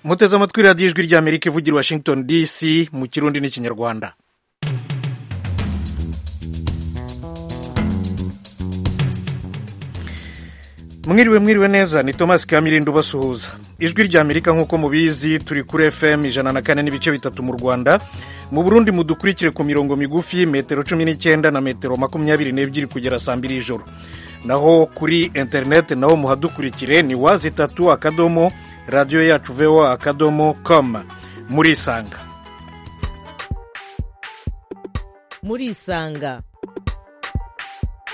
muteze amatwi radiyo ijwi ry'amerika ivugira washington dc mu kirundi n'ikinyarwanda mwiriwe mwiriwe neza ni thomas kamirindo ubasuhuza ijwi ry'amerika nk'uko mubizi turi kuri fm ijana na kane n'ibice bitatu mu rwanda mu burundi mudukurikire ku mirongo migufi metero cumi n'icyenda na metero makumyabiri n'ebyiri kugera saa mbiri y'ijoro naho kuri interineti naho muhadukurikire ni wazi itatu akadomo radiyo yacu vewa akadomo koma murisanga murisanga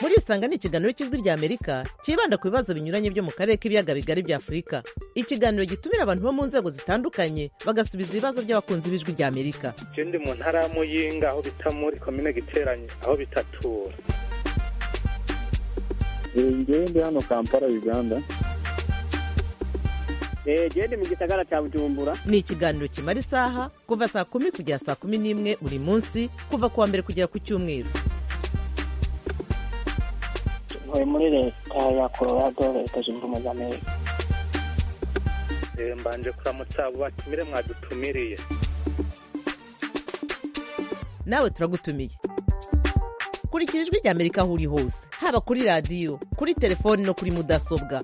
murisanga ni ikiganiro cy'ijwi ry'amerika cyibanda ku bibazo binyuranye byo mu karere k'ibiyaga bigari bya afurika ikiganiro gitumira abantu bo mu nzego zitandukanye bagasubiza ibibazo by'abakunzi b'ijwi ry'amerika icyo ndi mu ntara ya muyinga aho bita muri komine giteranye aho bitatura ngewe ndi hano kampala uganda gende mu gisagara cya bujumbura ni ikiganiro kimara isaha kuva saa kumi kugera saa kumi n'imwe buri munsi kuva ku wa mbere kugera ku cyumweru ntuye muri leta ya colorado leta zunze ubumwe za amerika mbanje kuramutsa abo batumire mwadutumiriye nawe turagutumiye kurikira ijwi ry'amerika aho uri hose haba kuri radiyo kuri telefoni no kuri mudasobwa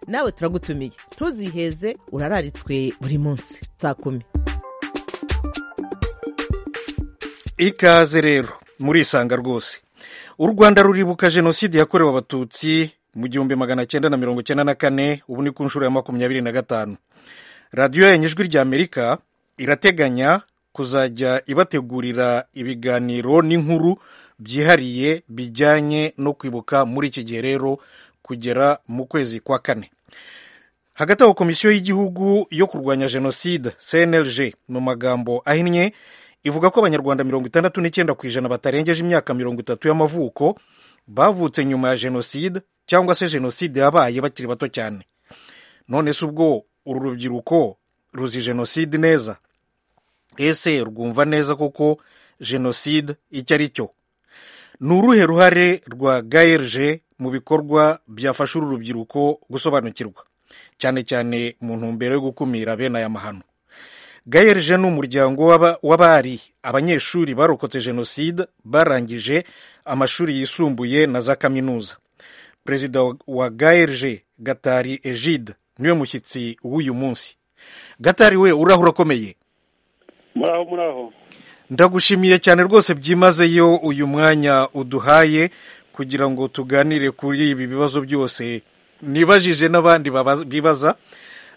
nawe turagutumiye ntuziheze urararitswe buri munsi saa kumi ikaze rero murisanga rwose u rwanda ruribuka jenoside yakorewe abatutsi mu gihumbi magana cyenda na mirongo cyenda na kane ubu ni ku nshuro ya makumyabiri na gatanu radiyo yanyu ijwi ry'amerika irateganya kuzajya ibategurira ibiganiro n'inkuru byihariye bijyanye no kwibuka muri iki gihe rero kugera mu kwezi kwa kane hagati aho komisiyo y'igihugu yo kurwanya jenoside cnlg mu magambo ahinnye ivuga ko abanyarwanda mirongo itandatu n'icyenda ku ijana batarengeje imyaka mirongo itatu y'amavuko bavutse nyuma ya jenoside cyangwa se jenoside yabaye bakiri bato cyane none se ubwo uru rubyiruko ruzi jenoside neza ese rwumva neza koko jenoside icyo ari cyo ni uruhe ruhare rwa gaerge mu bikorwa byafasha uru rubyiruko gusobanukirwa cyane cyane mu ntumbero yo gukumira bene aya mahano gaerge ni umuryango w'abari abanyeshuri barokotse jenoside barangije amashuri yisumbuye na za kaminuza perezida wa gaerge gatari egide niwe mushyitsi w'uyu munsi gatari we uraho urakomeye muraho muraho ndagushimiye cyane rwose byimazeyo uyu mwanya uduhaye kugira ngo tuganire kuri ibi bibazo byose nibajije n'abandi bibaza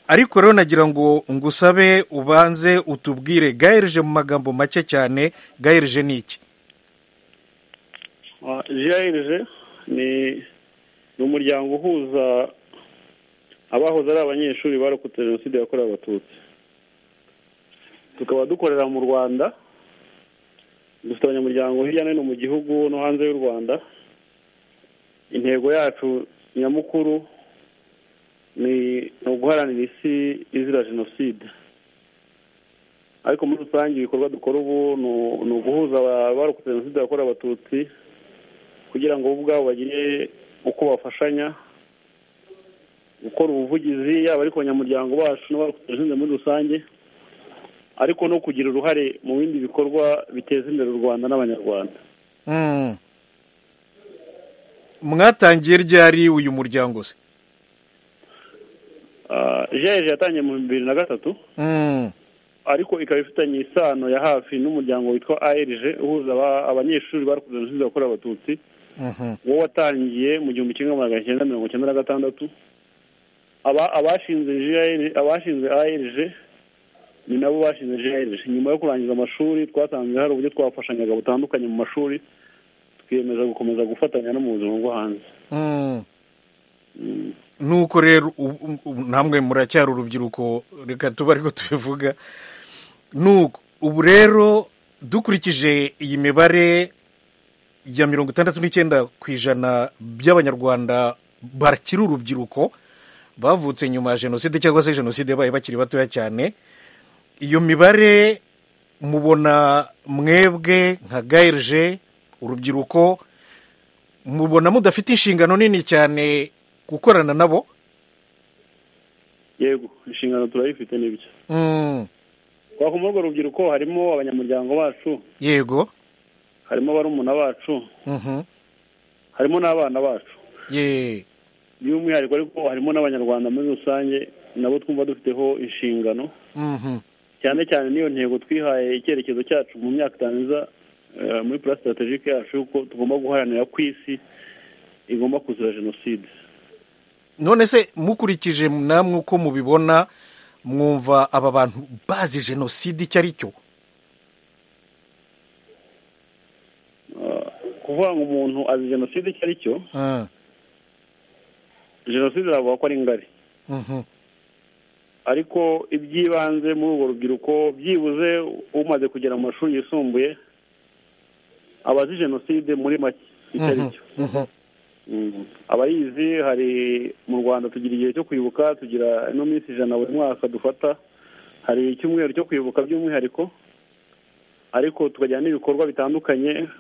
ariko rero nagira ngo ngusabe ubanze utubwire gaherije mu magambo make cyane gaherije ni iki gaherije ni umuryango uhuza abahoze ari abanyeshuri barokotse jenoside yakorewe abatutsi tukaba dukorera mu rwanda dufite abanyamuryango hirya no hino mu gihugu no hanze y'u rwanda intego yacu nyamukuru ni uguharanira isi izira jenoside ariko muri rusange ibikorwa dukora ubu ni uguhuza abarokotse jenoside yakorewe abatutsi kugira ngo bo ubwabo bagire uko bafashanya gukora ubuvugizi yaba ari ku banyamuryango bacu n'abarokotse jenoside muri rusange ariko no kugira uruhare mu bindi bikorwa biteza imbere u rwanda n'abanyarwanda mwatangiye ryari uyu muryango se jeje yatangiye mu bibiri na gatatu ariko ikaba ifitanye isano ya hafi n'umuryango witwa arg uhuza abanyeshuri bakoze jenoside yakorewe abatutsi wo watangiye mu gihumbi kimwe magana cyenda mirongo icyenda na gatandatu abashinze arg ni nabo bashinze jeje nyuma yo kurangiza amashuri twasanze hari uburyo twafashanyaga butandukanye mu mashuri twiyemeza gukomeza gufatanya no mu buzima bwo hanze nuko rero namwe muracyari urubyiruko reka tuba ariko tubivuga nuko ubu rero dukurikije iyi mibare ya mirongo itandatu n'icyenda ku ijana by'abanyarwanda bakiri urubyiruko bavutse nyuma ya jenoside cyangwa se jenoside yabaye bakiri batoya cyane iyo mibare mubona mwebwe nka gaerge urubyiruko mubona mudafite inshingano nini cyane gukorana nabo yego inshingano turayifite n'ibyo Mm, twaka muri urwo rubyiruko harimo abanyamuryango bacu yego harimo barumuna bacu Mhm. harimo n'abana bacu ye by'umwihariko ariko harimo n'abanyarwanda muri rusange nabo twumva dufiteho inshingano Mhm. cyane cyane n'iyo ntego twihaye icyerekezo cyacu mu myaka itanu iza eh, muri plan strategique yacu yuko tugomba guharanira ko isi igomba kuzira jenoside none se mukurikije namwe uko mubibona mwumva aba bantu bazi jenoside icyo ari cyo Ah, kuvuga ngo umuntu azi jenoside icyo ari cyo Ah, jenoside aravuga ko ari ngari mhm. ariko iby'ibanze muri urwo rubyiruko byibuze umaze kugera mu mashuri yisumbuye aba azi jenoside muri make icyo ari Mhm. cyo Mhm. Mm. abayizi hari mu rwanda tugira igihe cyo kwibuka tugira ino minsi ijana buri mwaka dufata hari icyumweru cyo kwibuka by'umwihariko ariko tukagira n'ibikorwa bitandukanye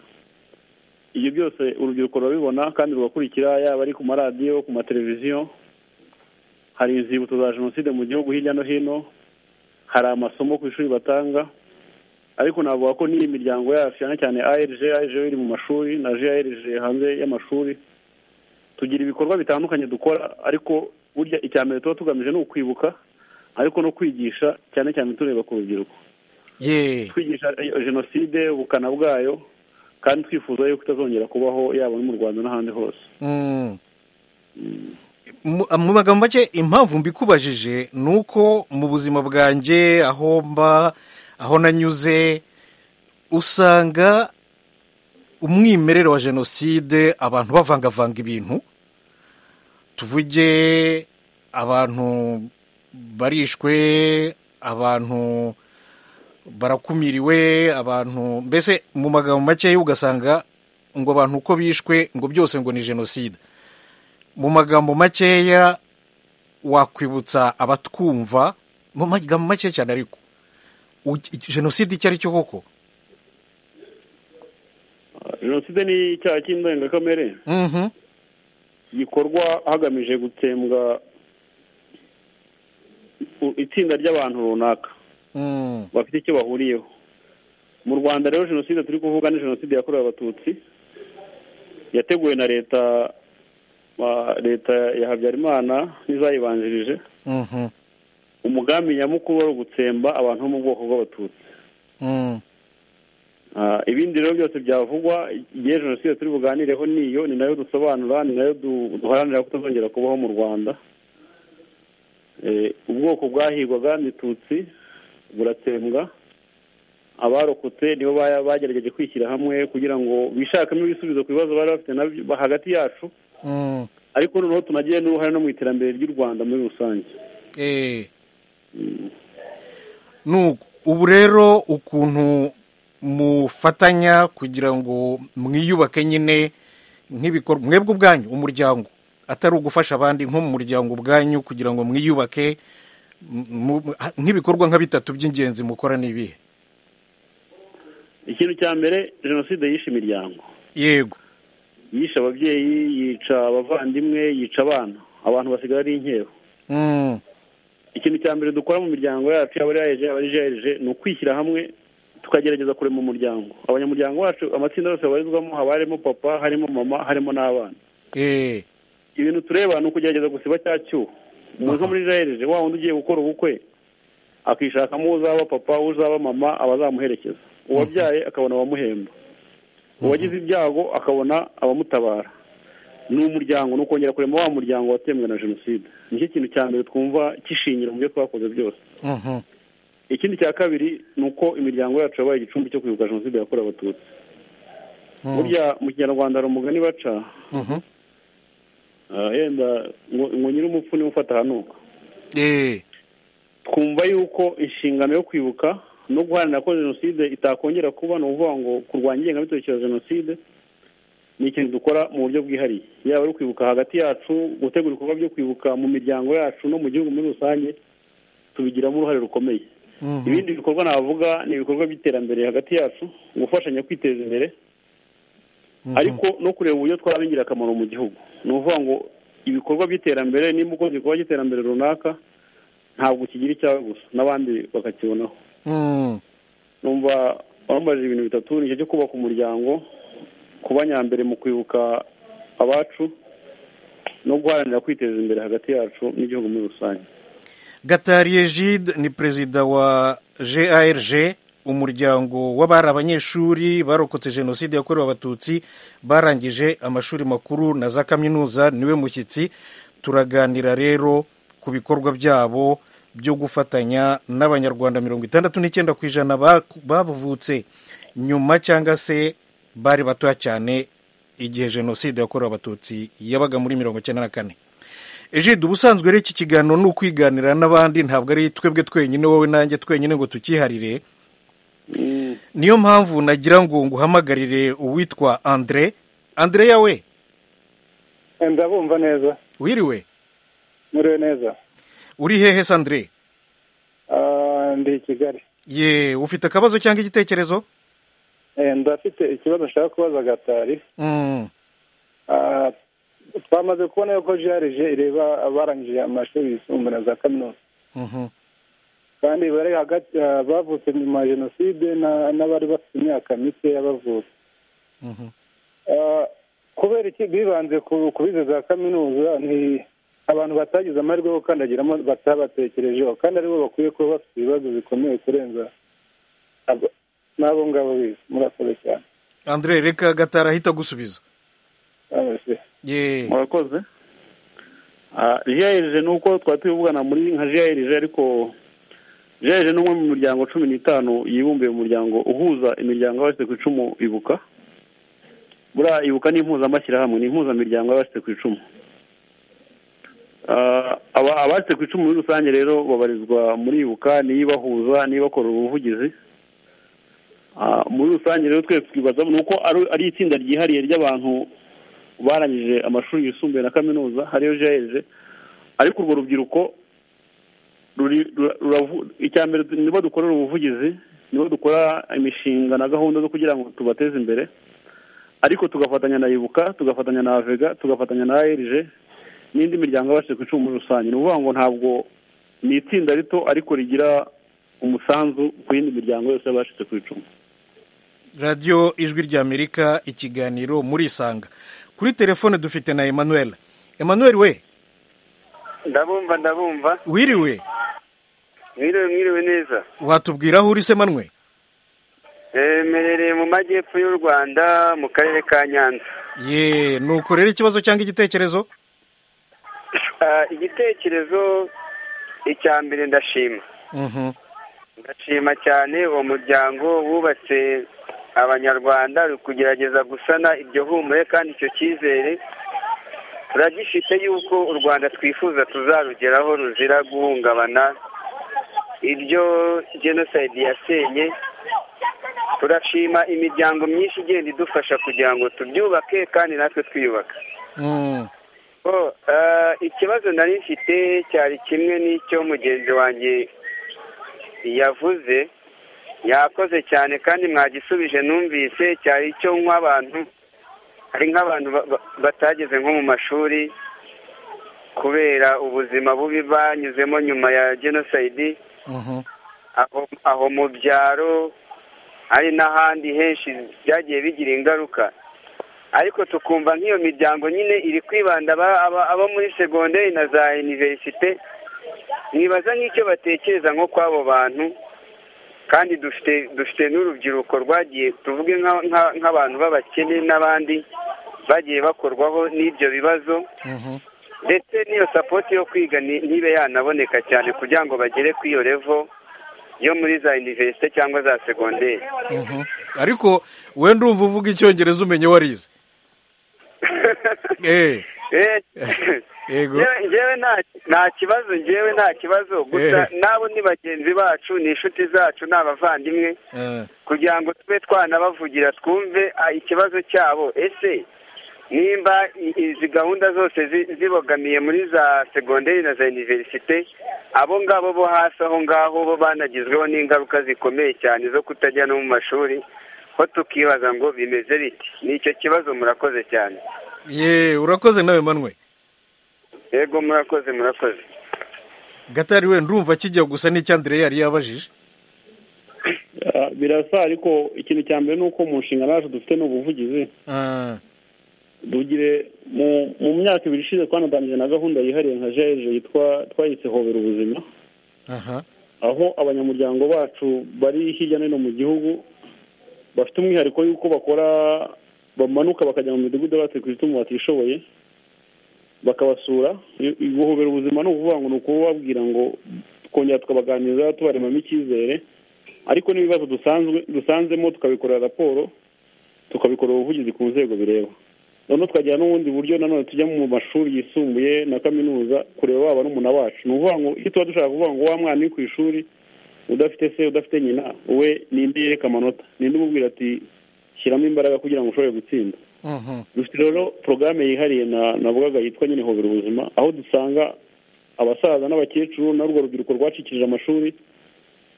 ibyo byose urubyiruko rurabibona kandi rugakurikira yaba ari ku maradiyo ku mateleviziyo hari inzibutso za jenoside mu gihugu hirya no hino hari amasomo ku ishuri batanga ariko navuga ko n'iyi miryango yacu cyane cyane ARG ARG iri mu mashuri na JRG hanze y'amashuri tugira ibikorwa bitandukanye dukora ariko burya icya mbere tuba tugamije ni ukwibuka ariko no kwigisha cyane cyane tureba ku rubyiruko ye twigisha eh, jenoside ubukana bwayo kandi twifuza yuko itazongera kubaho yaba no mu rwanda n'ahandi hose Mm. mu mu magambo make impamvu mbikubajije ni uko mu buzima bwanjye aho mba aho nanyuze usanga umwimerere wa jenoside abantu bavangavanga ibintu tuvuge abantu barishwe abantu barakumiriwe abantu mbese mu magambo makeya ugasanga ngo abantu uko bishwe ngo byose ngo ni jenoside mu magambo makeya wakwibutsa abatwumva mu magambo make cyane ariko u- jenoside icyo ari cyo koko Ah, jenoside ni icyaha cy'indengakamere Mhm. gikorwa hagamije gutsembwa u- itsinda ry'abantu runaka Mm. bafite icyo bahuriyeho mu rwanda rero jenoside turi kuvuga ni jenoside yakorewe abatutsi yateguwe na leta ah, leta ya habyarimana n'izayibanjirije Mhm. umugambi nyamukuru wari ugutsemba abantu bo mu bwoko bw'abatutsi Mm. Ah, ibindi rero byose byavugwa igihe jenoside turi buganireho niyo ni nayo dusobanura ni nayo du- duharanira kutazongera kubaho mu rwanda Eh, ubwoko bwahigwaga ni tutsi buratsembwa abarokotse nibo ba- bagerageje kwishyira hamwe kugira ngo bishakemo ibisubizo ku bibazo bari bafite nabyo hagati yacu Mm. ariko noneho tunagire n'uruhare no mu iterambere ry'u rwanda muri rusange Eh. nuko ubu rero ukuntu mufatanya kugira ngo mwiyubake nyine nk'ibikorwa mwebwe ubwanyu umuryango atari ugufasha abandi nko mu muryango ubwanyu kugira ngo mwiyubake m- mu- nk'ibikorwa nka bitatu by'ingenzi mukora ni ibihe ikintu cya mbere jenoside yishe imiryango yego yishe ababyeyi yica abavandimwe yica abana abantu basigara ari inkero Mm, ikintu cya mbere dukora mu miryango yacu yaba ari ayeje yaba ari jeje ni ukwishyira hamwe tukagerageza kurema umuryango abanyamuryango bacu amatsinda yose babarizwamo haba harimo papa harimo mama harimo n'abana eh, ibintu tureba ni ukugerageza gusiba cya cyuho umuntu nko muri jeje wa wundi ugiye gukora ubukwe akishakamo uzaba papa uzaba mama abazamuherekeza uwabyaye akabona abamuhemba uwagize ibyago akabona abamutabara ni umuryango ni ukongera kurema wa muryango watembwe na jenoside nicyo kintu cya mbere twumva kishingira mu byo twakoze byose mhm, ikindi cya kabiri ni uko imiryango yacu yabaye igicumbi cyo kwibuka jenoside yakorewe abatutsi Mm. burya mu kinyarwanda hari umugani baca mhm, ah, yenda ngo ngo nyiri umupfu niwe ufata ahanuka eh, twumva yuko inshingano yo kwibuka no guharanira ko jenoside itakongera kuba ni ukuvuga ngo kurwanya ingengabitekerezo ya jenoside ni ikintu dukora mu buryo bwihariye yaba ari kwibuka hagati yacu gutegura ibikorwa byo kwibuka mu miryango yacu no mu gihugu muri rusange tubigiramo uruhare rukomeye mhm, ibindi bikorwa navuga ni ibikorwa by'iterambere hagati yacu gufashanya kwiteza imbere mhm, ariko no kureba uburyo twaba ingirakamaro mu gihugu ni ukuvuga ngo ibikorwa by'iterambere nimba ukoze igikorwa cy'iterambere runaka ntabwo kigira icyawe gusa n'abandi bakakibonaho numva wambajije ibintu bitatu nicyo cyo kubaka umuryango kuba nyambere mu kwibuka abacu no guharanira kwiteza imbere hagati yacu n'igihugu muri rusange gatariye jide ni perezida wa garg umuryango w'abari abanyeshuri barokotse jenoside yakorewe abatutsi barangije amashuri makuru na za kaminuza niwe mushyitsi turaganira rero ku bikorwa byabo byo gufatanya n'abanyarwanda mirongo itandatu n'icyenda ku ijana bavutse nyuma cyangwa se bari batoya cyane igihe jenoside yakorewe abatutsi yabaga muri mirongo icyenda na kane ejide ubusanzwe rero iki kiganiro ni ukwiganira n'abandi ntabwo ari twebwe twenyine wowe nanjye twenyine ngo tukiharire niyo mpamvu nagira ngo nguhamagarire uwitwa andire andire yawe ndabumva neza wiriwe muriwe neza uri hehe sandire Ah, ndi i kigali ye ufite akabazo cyangwa igitekerezo Eh, ndafite ikibazo nshaka kubaza gatari Mm, Ah, twamaze kubona yuko jarije ireba abarangije amashuri yisumbuye na za kaminuza mhm. kandi bari hagati ah, bavutse nyuma ya jenoside na- n'abari bafite imyaka mikeya bavutse Mhm. Ah, kubera iki bibanze ku ku bize za kaminuza ni abantu batagize amahirwe yo gukandagiramo batabatekerejeho kandi aribo bakwiye kuba bafite ibibazo bikomeye kurenza abo- n'abo ngabo bize murakoze cyane andire reka gatara ahita agusubiza Murakoze. ye murakoze jiyerije ni uko twari turi kuvugana muri nka jiyerije ariko jiyerije ni umwe mu miryango cumi n'itanu yibumbiye mu muryango uhuza imiryango y'abashyize ku icumu ibuka buriya ibuka ni impuzamashyirahamwe ni impuzamiryango y'abashyize ku icumu Ah, aba- abashyize ku icumu muri rusange rero babarizwa muri ibuka niyo ibahuza niyo ibakorera ubuvugizi Ah, muri rusange rero twese twibaza ni uko ari- ari itsinda ryihariye ry'abantu barangije amashuri yisumbuye na kaminuza hariyo jeje ariko urwo rubyiruko ruri- rura- ruravu- icya mbere nibo dukorera ubuvugizi nibo dukora imishinga na gahunda zo kugira ngo tubateze imbere ariko tugafatanya na ibuka tugafatanya na avega tugafatanya na arg n'indi miryango yabashije ku icumu muri rusange ni ukuvuga ngo ntabwo ni itsinda rito ariko rigira umusanzu ku yindi miryango yose y'abashyize ku icumu radiyo ijwi ry'amerika ikiganiro murisanga kuri telefone dufite na emmanuel emmanuel we ndabumva ndabumva wiriwe mwiriwe mwiriwe neza watubwira aho uri se manwe Eh, mperereye mu majyepfo y'u rwanda mu karere ka nyanza ye nuko rero ikibazo cyangwa igitekerezo Ah, igitekerezo icya mbere ndashima Mhm, ndashima cyane uwo muryango wubatse abanyarwanda uri kugerageza gusana iryo humure kandi icyo cyizere turagifite yuko u rwanda twifuza tuzarugeraho ruzira guhungabana iryo jenoside yasenye turashima imiryango myinshi igenda idufasha kugira ngo tubyubake kandi natwe twiyubaka mm, Oh, eh, ikibazo nari mfite cyari kimwe n'icyo mugenzi wanjye yavuze yakoze cyane kandi mwagisubije numvise cyari icyo nk'abantu ari nk'abantu ba- ba- batageze nko mu mashuri kubera ubuzima bubi banyuzemo nyuma ya jenoside mhm, aho aho mu byaro hari n'ahandi henshi byagiye bigira ingaruka ariko tukumva nk'iyo miryango nyine iri kwibanda aba- aba- abo muri segonderi na za iniverisite nibaza nk'icyo batekereza nko kw'abo bantu kandi dufite dufite n'urubyiruko rwagiye tuvuge nka- nka- nk'abantu b'abakene n'abandi bagiye bakorwaho n'ibyo bibazo mhm. ndetse n'iyo sapoti yo kwiga ni- ntibe yanaboneka cyane kugira ngo bagere kuri iyo revo yo muri za iniverisite cyangwa za segonderi Mhm. ariko we ndumva uvuga icyongereza umenye warize Eh, Eh, Yego. ngewe ngewe nta- nta kibazo ngewe nta kibazo gusa Eh. nabo ni bagenzi bacu ni inshuti zacu ni abavandimwe eh, kugira ngo tube twanabavugira twumve ah, ikibazo cyabo ese nimba i- izi gahunda zose zi- zibogamiye muri za segonderi na za iniverisite abo ngabo bo hasi aho ngaho bo banagizweho n'ingaruka zikomeye cyane zo kutajya no mu mashuri ho tukibaza ngo bimeze biti ni icyo kibazo murakoze cyane ye urakoze nawe manwe yego murakoze murakoze gatari we ndumva kijya gusa n'icyandire yari yabajije Ah, birasa ariko ikintu cya mbere ni uko mu nshingano yacu dufite ni ubuvugizi Ah, dugire mu mu myaka ibiri ishize twanatangije na gahunda yihariye nka jeje yitwa twayise hobera ubuzima aha aho abanyamuryango bacu bari hirya no hino mu gihugu bafite umwihariko y'uko bakora bamanuka bakajya mu midugudu y'abatekwita mu batishoboye bakabasura I- i- guhobera ubuzima ni ukuvuga ngo ni ukubabwira ngo twongera tukabaganiriza tubaremamo icyizere ariko n'ibibazo dusanzwe dusanzemo tukabikorera raporo tukabikorera ubuvugizi ku nzego bireba noneho twagira n'ubundi buryo nanone tujya mu mashuri yisumbuye na kaminuza kureba waba n'umuna wacu ni ukuvuga ngo iyo tuba dushaka kuvuga ngo wa mwana uri ku ishuri udafite se udafite nyina we ninde yereka amanota ninde umubwira ati shyiramo imbaraga kugira ngo ushobore gutsinda mhm, dufite rero porogaramu yihariye na navugaga yitwa nyine hobera ubuzima aho dusanga abasaza n'abakecuru n'urwo rubyiruko rwacikije amashuri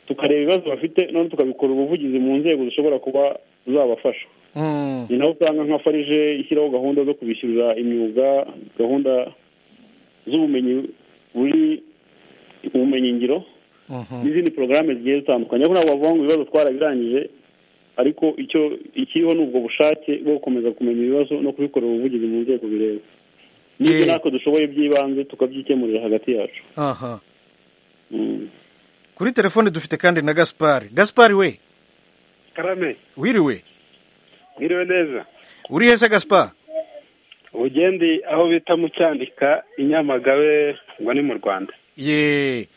tukareba ibibazo bafite noneho tukabikorera ubuvugizi mu nzego zishobora kuba zabafasha mm, ni naho usanga nka farije ishyiraho gahunda zo kubishyurira imyuga gahunda z'ubumenyi buri ubumenyi ngiro mhm, n'izindi porogaramu zigiye zitandukanye ariko ntabwo bavuga ngo ibibazo twarabirangije ariko icyo ikiriho ni ubwo bushake bwo gukomeza kumenya ibibazo no kubikorera ubuvugizi mu nzego bireba n'ibyo Eh. natwe dushoboye by'ibanze tukabyikemurira hagati yacu aha Mm. kuri telefone dufite kandi na gaspari gaspari we karame wiriwe mwiriwe neza uri hese gaspari ubugendi aho bita mu cyandika i nyamagabe ngo ni mu rwanda ye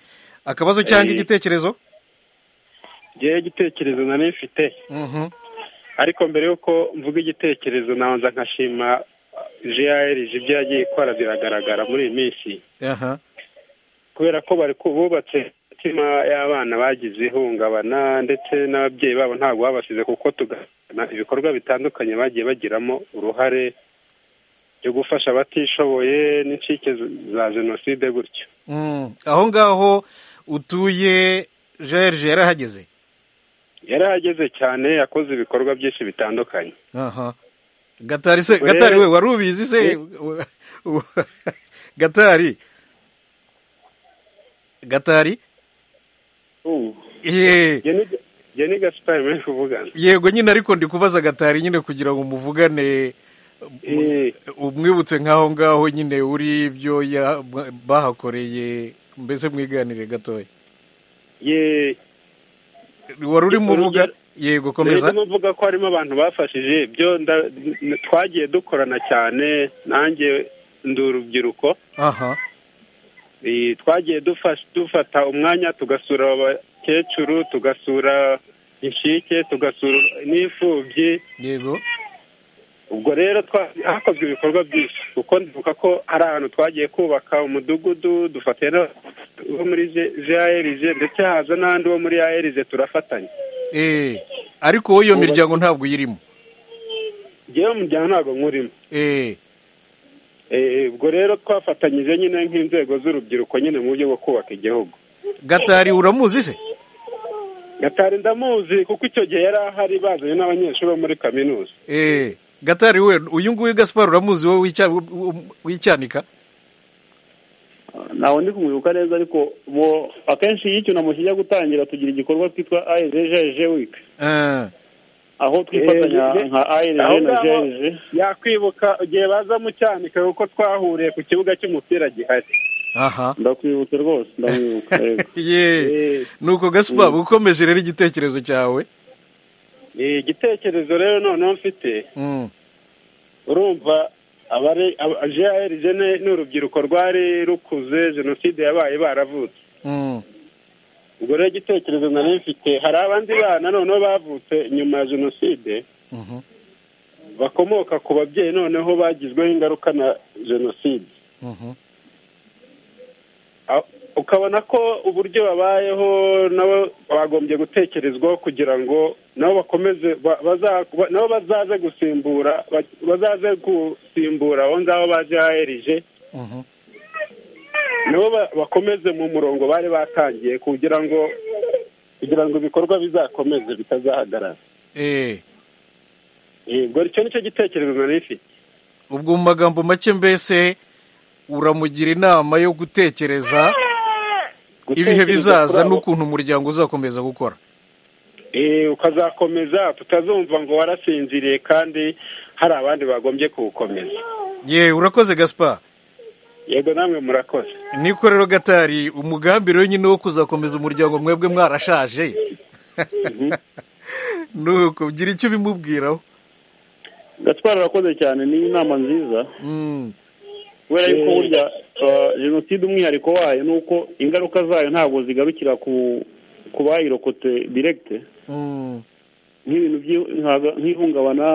akabazo cyangwa Eh. igitekerezo ngewe igitekerezo nari mfite Mhm, ariko mbere y'uko mvuga igitekerezo nabanza nkashima jrg ibyo yagiye ikora biragaragara muri iyi minsi aha kubera ko bari ku- bubatse imitima y'abana bagize ihungabana ndetse n'ababyeyi babo ntabwo babasize kuko tugana ibikorwa bitandukanye bagiye bagiramo uruhare byo gufasha abatishoboye n'incike z- za jenoside gutyo Mm, aho ngaho utuye jerge yarahageze yari ahageze cyane yakoze ibikorwa byinshi bitandukanye aha gatari se Ubwo rero- gatari we wari ubizi se Eh. gatari gatari Uh, ye jye ni- jye ni gasipari muri kuvugana yego nyine ariko ndi kubaza gatari nyine kugira ngo muvugane Eh, umwibutse nk'aho ngaho nyine uri ibyo ya- bahakoreye mbese mwiganire gatoya ye wari urimo uvuga Urugero- yego Rero komeza ndimo mvuga ko harimo abantu bafashije byo nda- n- twagiye dukorana cyane nanjye ndi urubyiruko aha Eh, twagiye dufash- dufata umwanya tugasura abakecuru tugasura inshike tugasura n'imfubyi yego ubwo rero twa- hakozwe ibikorwa byinshi kuko ndibuka ko hari ahantu twagiye kubaka umudugudu dufatiye wo muri jrg ndetse haza n'andi wo muri arg turafatanya eh ariko wowe iyo miryango ntabwo uyirimo ngewe mu muryango ntabwo nkurimo eh Eh, ubwo rero twafatanyije nyine nk'inzego z'urubyiruko nyine mu buryo bwo kubaka igihugu gatari uramuzi se gatari ndamuzi kuko icyo gihe yari ahari bazanye n'abanyeshuri bo muri kaminuza Eh, gatari we uyu nguyu gaspar uramuzi wowe w'icya- w'icyanika ntawe ndi kumwibuka neza ariko bo akenshi iyo icyunamo kijya gutangira tugira igikorwa cyitwa ayejeje wiki Eh, aho twifatanya Eh, nka aho ayejeje na ngaho jeje yakwibuka igihe baza mu cyanika kuko twahuriye ku kibuga cy'umupira gihari aha ndakwibutse rwose ndamwibuka yego ye Eh. nuko gaspar ukomeje rero igitekerezo cyawe Eh, igitekerezo rero noneho mfite Mm, urumva abari jrg ni urubyiruko rwari rukuze jenoside yabaye baravutse mm, ubwo rero igitekerezo nari mfite hari abandi bana noneho bavutse nyuma ya jenoside mhm, bakomoka ku babyeyi noneho bagizweho ingaruka na jenoside mhm, A- ukabona ko uburyo babayeho nabo bagombye gutekerezwaho kugira ngo nabo bakomeze ba- baza- ba- nabo bazaze gusimbura ba- bazaze gusimbura abo ngabo baje haherije mhm. nabo ba- bakomeze mu murongo bari batangiye kugira ngo kugira ngo ibikorwa bizakomeze bitazahagarara Eh, yego icyo nicyo gitekerezo nari mfite ubwo mu magambo make mbese uramugira inama yo gutekereza ibihe gutekereza bizaza kuri abo- n'ukuntu umuryango uzakomeza gukora Eh, ukazakomeza tutazumva ngo warasinziriye kandi hari abandi bagombye kuwukomeza yewe urakoze gaspar yego namwe murakoze niko rero gatari umugambi rero nyine wo kuzakomeza umuryango mwebwe mwarashaje nuko ugira icyo ubimubwiraho gatwara arakoze cyane ni inama nziza Mm. kubera yuko burya uh, jenoside umwihariko wayo ni uko ingaruka zayo ntabwo zigarukira ku ku bayirokotse direkite Mm. nk'ibintu by'i- nkaga- nk'ihungabana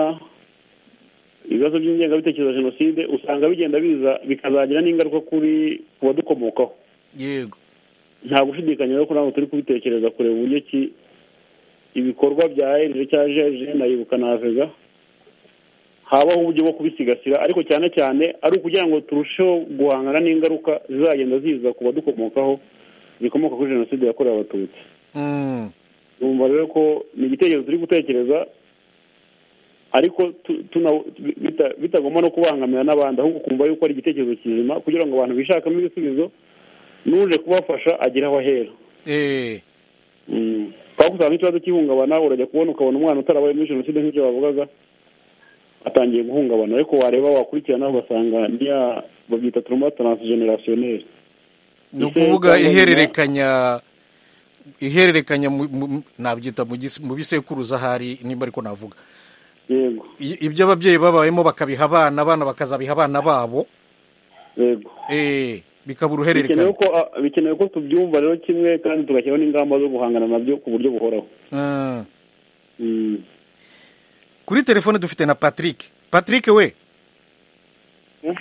ibibazo by'ingengabitekerezo ya jenoside usanga bigenda biza bikazagira n'ingaruka kuri ku badukomokaho yego nta gushidikanya rero ko ntabwo turi kubitekereza kureba uburyo ki ibikorwa bya erije cyangwa jeje na Ibuka na avega habaho uburyo bwo kubisigasira ariko cyane cyane ari ukugira ngo turusheho guhangana n'ingaruka zizagenda ziza ku badukomokaho zikomoka kuri jenoside yakorewe abatutsi Mm. numva rero ko ni igitekerezo turi gutekereza ariko tu- tuna- bita- bitagomba no kubangamira n'abandi ahubwo ukumva yuko ari igitekerezo kizima kugira ngo abantu bishakamo ibisubizo n'uje kubafasha agire aho ahera Eh. twaba usanga ikibazo cy'ihungabana urajya kubona ukabona umwana utarabaye muri jenoside nk'ibyo bavugaga atangiye guhungabana ariko wareba wakurikirana ugasanga niya babyita turuma taransijenerasiyoneri ni Ese ukuvuga cyangwa ihererekanya ihererekanya mu- mu- nabyita mu gis- mu bisekuruza ahari nimba ariko navuga yego I- ibyo ababyeyi babayemo bakabiha abana abana bakazabiha abana babo yego eh, bikaba bikenewe uruhererekane ko ah, bikenewe ko tubyumva rero kimwe kandi tugashyiraho n'ingamba zo guhangana nabyo ku buryo buhoraho Mm. Mm. kuri telefone dufite na patrick patrick we Mm.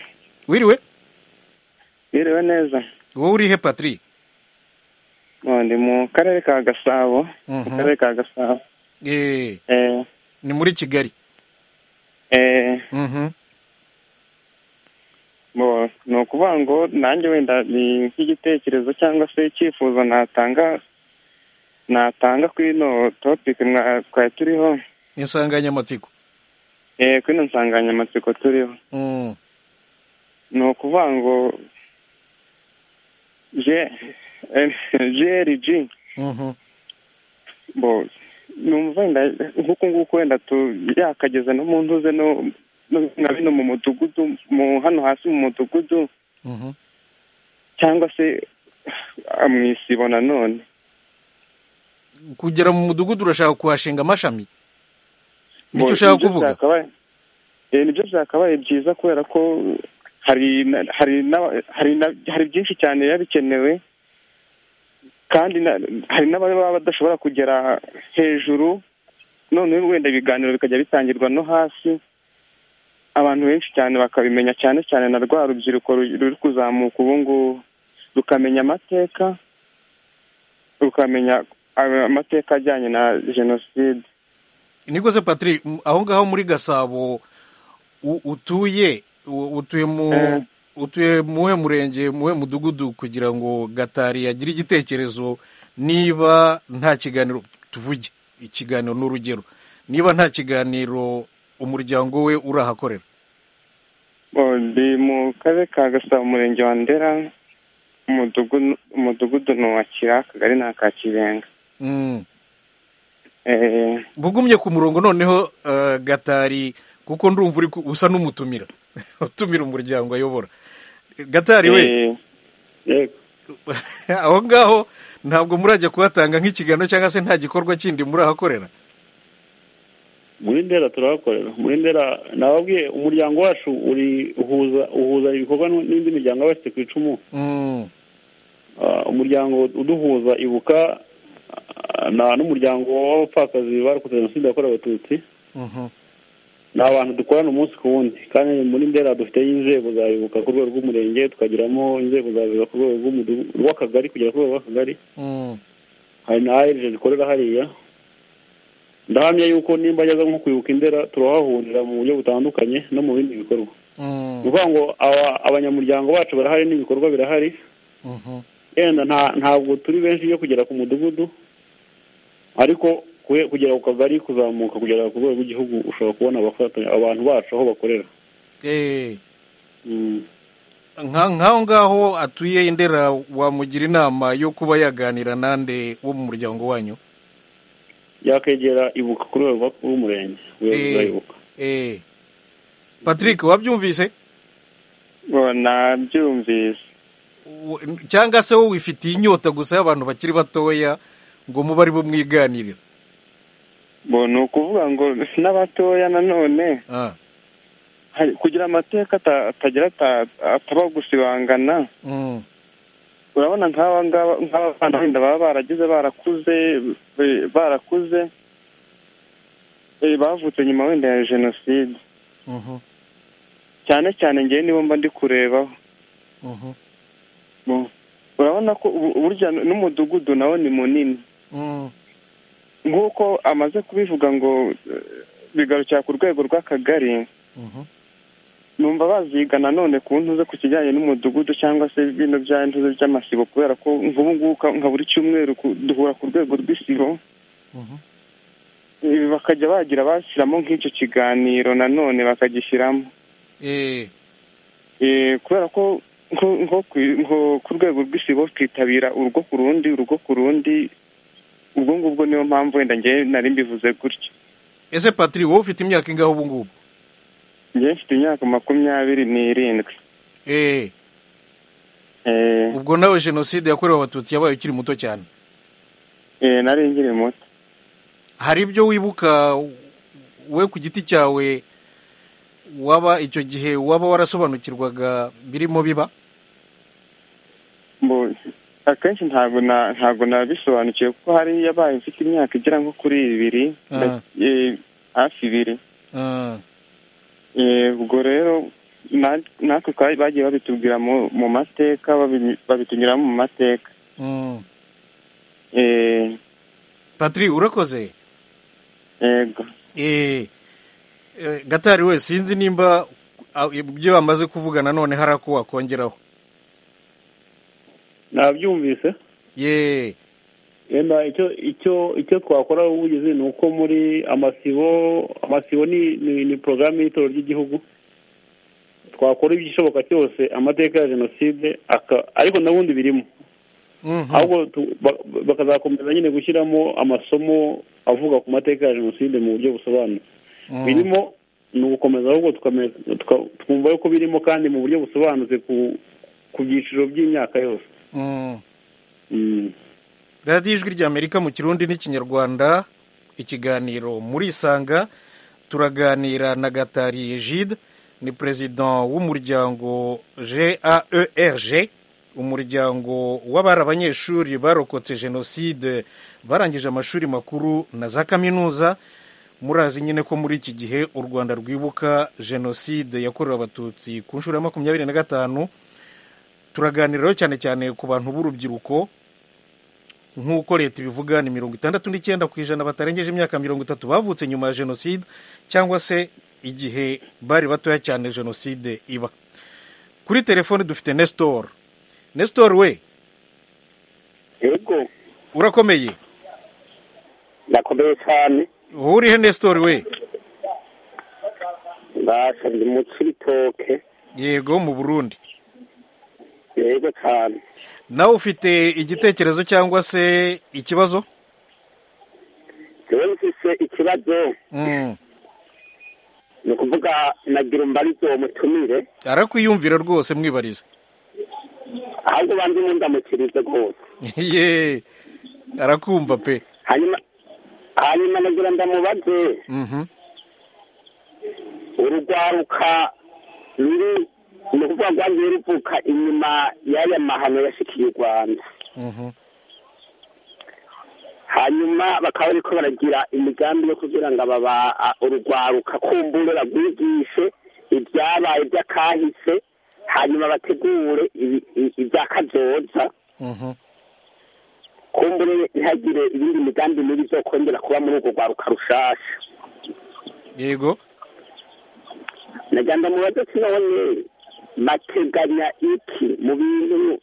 wiriwe biriwe neza wowe urihe patrick Oh, ndi mu karere ka gasabo mu Mhm. karere ka gasabo Eh, eh, ni muri kigali eh, Mhm. bo ni ukuvuga ngo nanjye wenda ni nk'igitekerezo cyangwa se icyifuzo natanga natanga kuri ino topic mwa- twari turiho insanganyamatsiko eh, kuri ino nsanganyamatsiko turiho Mm. ni ukuvuga ngo je jrg Mhm. bo numva wenda nk'uku nguku wenda tu- yakageza no mu ntuze no no- na bino mu mudugudu mu hano hasi mu mudugudu Mhm. cyangwa se ah, mu isibo nanone kugera mu mudugudu urashaka kuhashinga amashami Bo, nicyo ushaka nibyo kuvuga byakabaye- eh, nibyo byakabaye byiza kubera ko hari na- hari na- hari na- hari byinshi cyane biba bikenewe kandi na- hari n'ababa badashobora kugera hejuru noneho wenda ibiganiro bikajya bitangirwa no hasi abantu benshi cyane bakabimenya cyane cyane na rwa rubyiruko ru- ruri kuzamuka ubu ngubu rukamenya amateka rukamenya ah, amateka ajyanye na jenoside nikoze patrick m- aho ngaho muri gasabo u- utuye u- utuye mu Eh. utuye muhe murenge muhe mudugudu kugira ngo gatari agire igitekerezo niba nta kiganiro tuvuge ikiganiro ni urugero niba nta kiganiro umuryango we urahakorera Oh, ndi mu karere ka gasabo umurenge wa ndera umudugudu umudugudu ni uwa kira akagari ni aka kibenga Mm. Eh, bugumye ku murongo noneho eh, gatari kuko ndumva uri ku- usa n'umutumira utumira umuryango ayobora gatari we eh, yego aho ngaho ntabwo murajya kuhatanga nk'ikiganiro cyangwa se nta gikorwa kindi murahakorera muri ndera turahakorera muri ndera nababwiye umuryango wacu uri uhuza uhuza ibikorwa n'indi miryango aba yashyizwe ku icumu Mm, Ah, umuryango uduhuza ibuka ah, na n'umuryango w'abapfakazi barokotse jenoside yakorewe abatutsi mhm. ni abantu dukorana umunsi ku wundi kandi muri ndera dufiteyo inzego za ibuka ku rwego rw'umurenge tukagiramo inzego za ibuka ku rwego rw'umudu- rw'akagari kugera ku rwego rw'akagari Mm, hari na ayeje zikorera hariya ndahamya yuko nimba ageze nko kwibuka indera turahahurira mu buryo butandukanye no mu bindi bikorwa ni mm, ukuvuga ngo aba- abanyamuryango bacu barahari n'ibikorwa birahari mhm. yenda nta- ntabwo turi benshi yo kugera ku mudugudu ariko kue- kugera ku kagari kuzamuka kugera ku rwego rw'igihugu ushobora kubona abafatanya abantu bacu aho bakorera Eh, Mm. nk'aho ngaho atuye i ndera wamugira inama yo kuba yaganira nande wo mu muryango wanyu yakwegera ibuka kuri uwo rwakuru w'umurenge Eh, urayibuka eh. patrick wabyumvise ngo nabyumvise Wo- cyangwa se wowe wifitiye inyota gusa y'abantu bakiri batoya ngo mube ari bo mwiganirira ngo ni ukuvuga ngo n'abatoya nanone Ah, hari- kugira amateka ata- atagira ata- ataba gusibangana mm, urabona nk'aba ngaba nk'aba bana wenda baba baragize barakuze eh, barakuze eh, bavutse nyuma wenda ya jenoside mhm, cyane cyane ngewe nibo mba ndi kurebaho mhm, Bo- urabona ko ubu- burya n'umudugudu nawo ni munini mm, nk'uko amaze kubivuga ngo eh, bigarukira ku rwego rw'akagari mhm, numva baziga nanone ku ntuze ku kijyanye n'umudugudu cyangwa se bino bya ntuze by'amasibo kubera ko nk'ubu ngubu ka- nka buri cyumweru ku- duhura ku rwego rw'isibo mhm. Eh, bakajya bagira bashyiramo nk'icyo kiganiro nanone bakagishyiramo Eh, Eh, kubera ko nko- nko ku- nko- ku rwego rw'isibo twitabira urugo ku rundi urugo ku rundi ubwo ngubwo niyo mpamvu wenda ngewe nari mbivuze gutyo ese patrick wowe ufite imyaka ingaho ubu ngubu ngewe mfite imyaka makumyabiri n'irindwi Eh, Eh, ubwo nawe jenoside yakorewe abatutsi yabaye ukiri muto cyane eh, nari nkiri muto hari ibyo wibuka we ku giti cyawe waba icyo gihe waba warasobanukirwaga birimo biba Mbo- akenshi ntabwo na ntabwo nabisobanukiwe kuko hari yabaye mfite imyaka igera nko kuri ibiri Ah. nda- eh, hafi ibiri Ah, Eh, ubwo rero na- natwe twari- bagiye babitubwira mu mu mateka babi- babitubwiramo mu mateka mm. Eh, patrick urakoze yego Eh, eh, gatari we sinzi nimba ah, ibyo bamaze kuvuga nanone hari ako wakongeraho nabyumvise ye yenda icyo icyo icyo twakora ubugizi ni uko muri amasibo amasibo ni ni, ni porogaramu y'itorero ry'igihugu twakora igishoboka cyose amateka ya jenoside aka- ariko n'ubundi birimo Mhm. ahubwo tu- ba- bakazakomeza nyine gushyiramo amasomo avuga ku mateka ya jenoside mu buryo busobanutse Mm. birimo ni ugukomeza ahubwo tukame- tuka- twumva yuko birimo kandi mu buryo busobanutse ku ku byiciro by'imyaka yose Mm. Mm. radiyo ijwi ry'amerika mu kirundi n'ikinyarwanda ikiganiro murisanga turaganira na gatari egide ni perezida w'umuryango gaerg umuryango w'abari abanyeshuri barokotse jenoside barangije amashuri makuru na za kaminuza murazi nyine ko muri iki gihe u rwanda rwibuka jenoside yakorewe abatutsi ku nshuro ya makumyabiri na gatanu turaganiraho cyane cyane ku bantu b'urubyiruko nk'uko leta ibivuga ni mirongo itandatu n'icyenda ku ijana batarengeje imyaka mirongo itatu bavutse nyuma ya jenoside cyangwa se igihe bari batoya cyane jenoside iba kuri telefone dufite nestor nestor we yego urakomeye nakomeye cyane wowe urihe nestor we basabye umunsi w'itoke yego mu burundi yego cyane nawe ufite igitekerezo cyangwa se ikibazo rero mfise ikibazo Mm, ni ukuvuga nagira umbarizo mutumire arakwiyumvira rwose mwibariza ahubwo banze mundamukirize rwose ye arakumva pe hanyuma hanyuma nagira ndamubaze Mhm. urugwaruka ruri ni ukuvuga rwagiye ruvuka inyuma y'aya mahano yashikiye u rwanda Mhm. hanyuma bakaba bariko baragira imigambi yo kugira ngo aba ba- a- urugwaruka kumbure bagwigishe ibyabaye by'akahise hanyuma bategure ibi- i- ibya kazoza Mhm. kumbure ntihagire ibindi migambi mibi zo kongera kuba muri urwo rwaruka rushasha yego nagira ngo mubadozi none bateganya iki mu bintu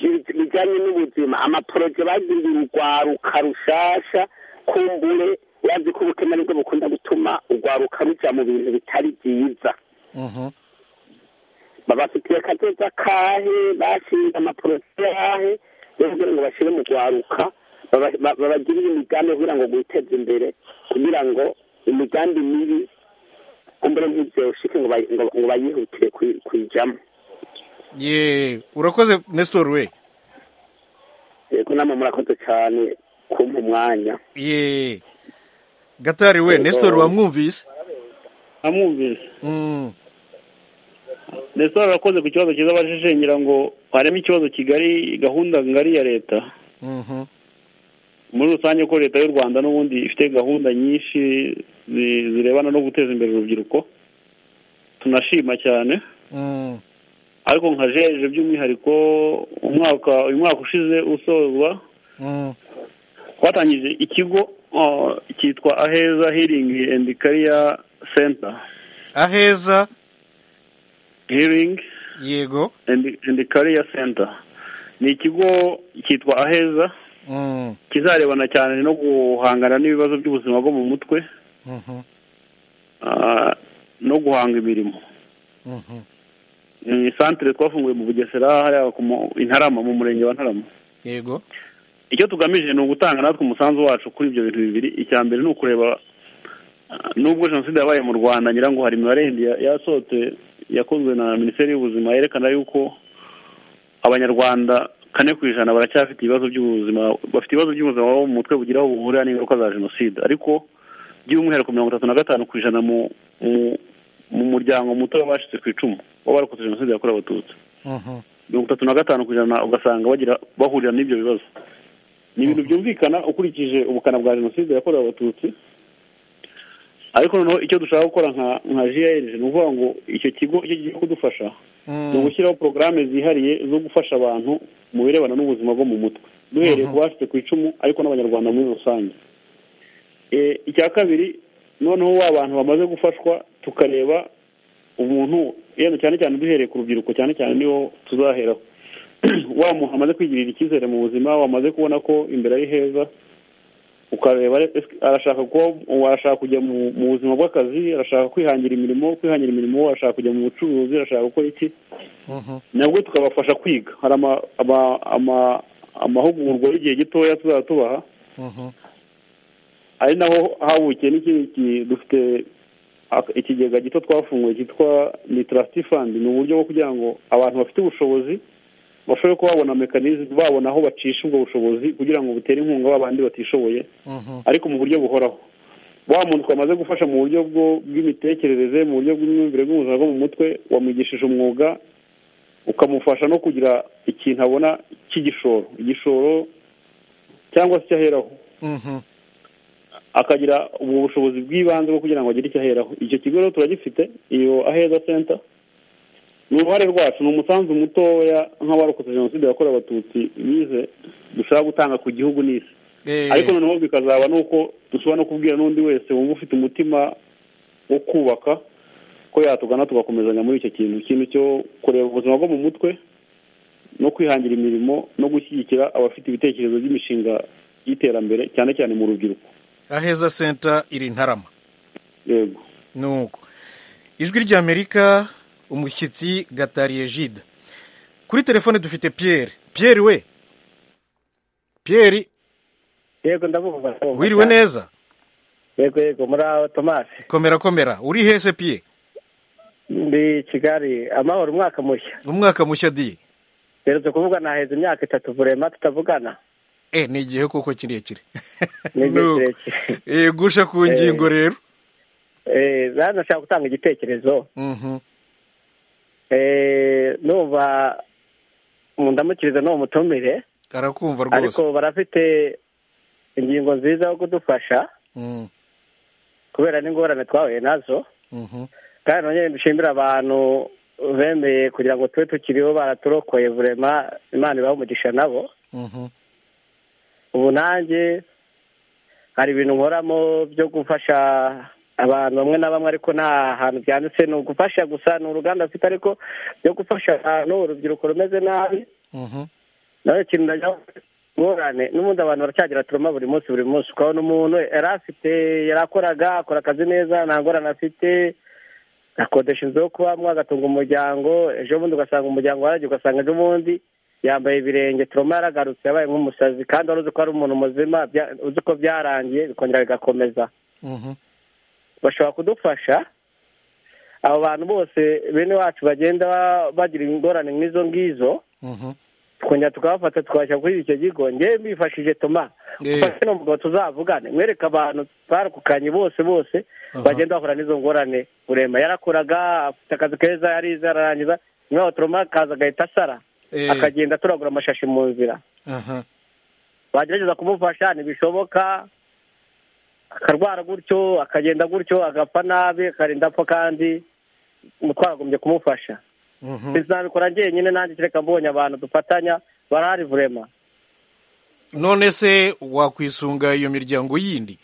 bi- bijyanye n'ubuzima amaporoje bagiriye urwaruka rushasha kumbure yazi ko ubukene aribwo bukunda gutuma urwaruka rujya mu bintu bitari byiza Mhm. babafitiye akateza kahe bashinze amaporosi yahe yo kugira ngo bashyire mu rwaruka baba- ba- babagirire imigambi yo kugira ngo biteze imbere kugira ngo imigambi mibi kumbure ntibyoshike ngo bayi- ngo- ngo bayihutire kuyi- kuyijyamo ye urakoze nestor we yego namwe murakoze cyane kumpa umwanya ye gatari we Yego. nestor wamwumvise amwumvise Mm, ndetse barakoze ku kibazo cyiza bajije ngira ngo harimo ikibazo kigali gahunda ngari ya leta mhm. muri rusange ko leta y'u rwanda n'ubundi ifite gahunda nyinshi zi- zirebana no guteza imbere urubyiruko tunashima cyane Mm, ariko nka jeje by'umwihariko umwaka uyu mwaka ushize usozwa mm, twatangije ikigo uh, cyitwa aheza healing and career center aheza healing yego and, and career center ni ikigo cyitwa aheza Mm, kizarebana cyane no guhangana n'ibibazo by'ubuzima bwo mu mutwe mhm, ah, no guhanga imirimo mhm. ni santere twafunguye mu bugesera hariya ku mu- i ntarama mu murenge wa ntarama yego icyo tugamije ni ugutanga natwe umusanzu wacu kuri ibyo bintu bibiri icya mbere ni ukureba ah, nubwo jenoside yabaye mu rwanda ngira ngo hari imibare yindi ya- yasohotse yakozwe na minisiteri y'ubuzima yerekana yuko abanyarwanda kane ku ijana baracyafite ibibazo by'ubuzima bafite ibibazo by'ubuzima bwo mu mutwe bugira aho buhurira n'ingaruka za jenoside ariko by'umwihariko mirongo itatu na gatanu ku ijana mu mu- mu muryango muto w'abacitse ku icumu baba barokotse jenoside yakorewe abatutsi Mhm, mirongo itatu na gatanu ku ijana ugasanga bagira bahurira n'ibyo bibazo ni ibintu byumvikana ukurikije ubukana bwa jenoside yakorewe abatutsi ariko noneho icyo dushaka gukora nka nka GIR ni ukuvuga ngo icyo kigo icyo kigiye kudufasha ni mm, ugushyiraho porogaramu zihariye zo gufasha abantu mu birebana n'ubuzima bwo mu mutwe duhereye ku bafite ku icumu ariko n'abanyarwanda muri rusange Eh, icya kabiri noneho wa bantu bamaze gufashwa tukareba umuntu yenda cyane cyane duhereye ku rubyiruko cyane cyane niho tuzaheraho wa muntu amaze kwigirira icyizere mu buzima wamaze kubona ko imbere ari heza ukareba ese arashaka kuba ubu arashaka kujya mu mu buzima bw'akazi arashaka kwihangira imirimo kwihangira imirimo arashaka kujya mu bucuruzi arashaka gukora iki mhm. nabwo tukabafasha kwiga hari ama- ama- ama- amahugurwa y'igihe gitoya tuzaba tubaha Mhm, ari naho habukiye n'ikindi ki- dufite ak- ikigega gito twafunguye cyitwa nitarasiti fandi ni uburyo bwo kugira ngo abantu bafite ubushobozi bashobore kuba babona mekanizmu babona aho bacisha ubwo bushobozi kugira ngo butere inkunga babandi batishoboye mhm, ariko mu buryo buhoraho wa muntu twamaze gufasha mu buryo bwo- bw'imitekerereze mu buryo bw'imyumvire bw'ubuzima bwo mu mutwe wamwigishije umwuga ukamufasha no kugira ikintu abona cy'igishoro igishoro cyangwa se icyo aheraho mhm. akagira ubu bushobozi bw'ibanze bwo kugira ngo agire icyo aheraho icyo kigo rero turagifite iyo aheza center ni uruhare rwacu ni umusanzu mutoya nk'abarokotse jenoside yakorewe abatutsi bize dushaka gutanga ku gihugu n'isi Eh, ariko noneho bikazaba ni uko dushobora no kubwira n'undi wese wumva ufite umutima wo kubaka ko yatugana tugakomezanya muri icyo kintu ikintu cyo kureba ubuzima bwo mu mutwe no kwihangira imirimo no gushyigikira abafite ibitekerezo by'imishinga y'iterambere cyane cyane mu rubyiruko aheza senta iri ntarama yego nuko ijwi ry'amerika umushyitsi gatariye jide kuri telefone dufite pierre pierre we pierre yego ndabumva ndabumva wiriwe cyane. neza yego yego muri aho tomasi komera komera uri hese pierre ndi kigali amahoro umwaka mushya umwaka mushya diye duherutse kuvugana haheze imyaka itatu vurema tutavugana eh ni igihe koko kirekire Ni igihe Nuko. kirekire. Eh, gusha ku ngingo rero Eh, rero ndashaka gutanga igitekerezo Mhm, Eh, numva mundamukiriza n'uwo mutumire arakumva ariko rwose barafite ingingo nziza yo kudufasha Mm, kubera n'ingorane twahuye nazo mhm, kandi nongere dushimira abantu bemeye kugira ngo tube tukiriho baraturokoye vurema imana ibahe umugisha nabo mhm, ubu nanjye hari ibintu nkoramo byo gufasha abantu bamwe na bamwe ariko nta hantu byanditse ni ugufasha gusa ni uruganda afite ariko byo gufasha abantu urubyiruko rumeze nabi mhm, nawe ikintu najya ngorane n'ubundi abantu baracyagira turuma buri munsi buri munsi ukabona umuntu yari afite yarakoraga akora akazi neza nta ngorane afite akodesha inzu yo kubamo agatunga umuryango ejo bundi ugasanga umuryango waragiye ugasanga ejo bundi yambaye ibirenge turoma yaragarutse yabaye nk'umusazi kandi wari uzi ko ari umuntu muzima uzi ko byarangiye bikongera bigakomeza bashobora kudufasha abo bantu bose bene wacu bagenda bagira ingorane nk'izo ngizo tukongera tukabafata tukabashyira kuri icyo kigo ngewe mbifashije toma ufashe no mugabo tuzavugane mwereke abantu twarukukanye bose bose bagenda bahura n'izo ngorane urema yarakoraga afite akazi keza yarize ararangiza nyuma yaho turoma akaza agahita asara akagenda turagura amashashi mu nzira bagerageza kumufasha ntibishoboka akarwara gutyo akagenda gutyo agapfa nabi akarinda apfa kandi twaragombye kumufasha sinabikora njyenyine nanjye kereka mbonye abantu dufatanya barahari vurema none se wakwisunga iyo miryango yindi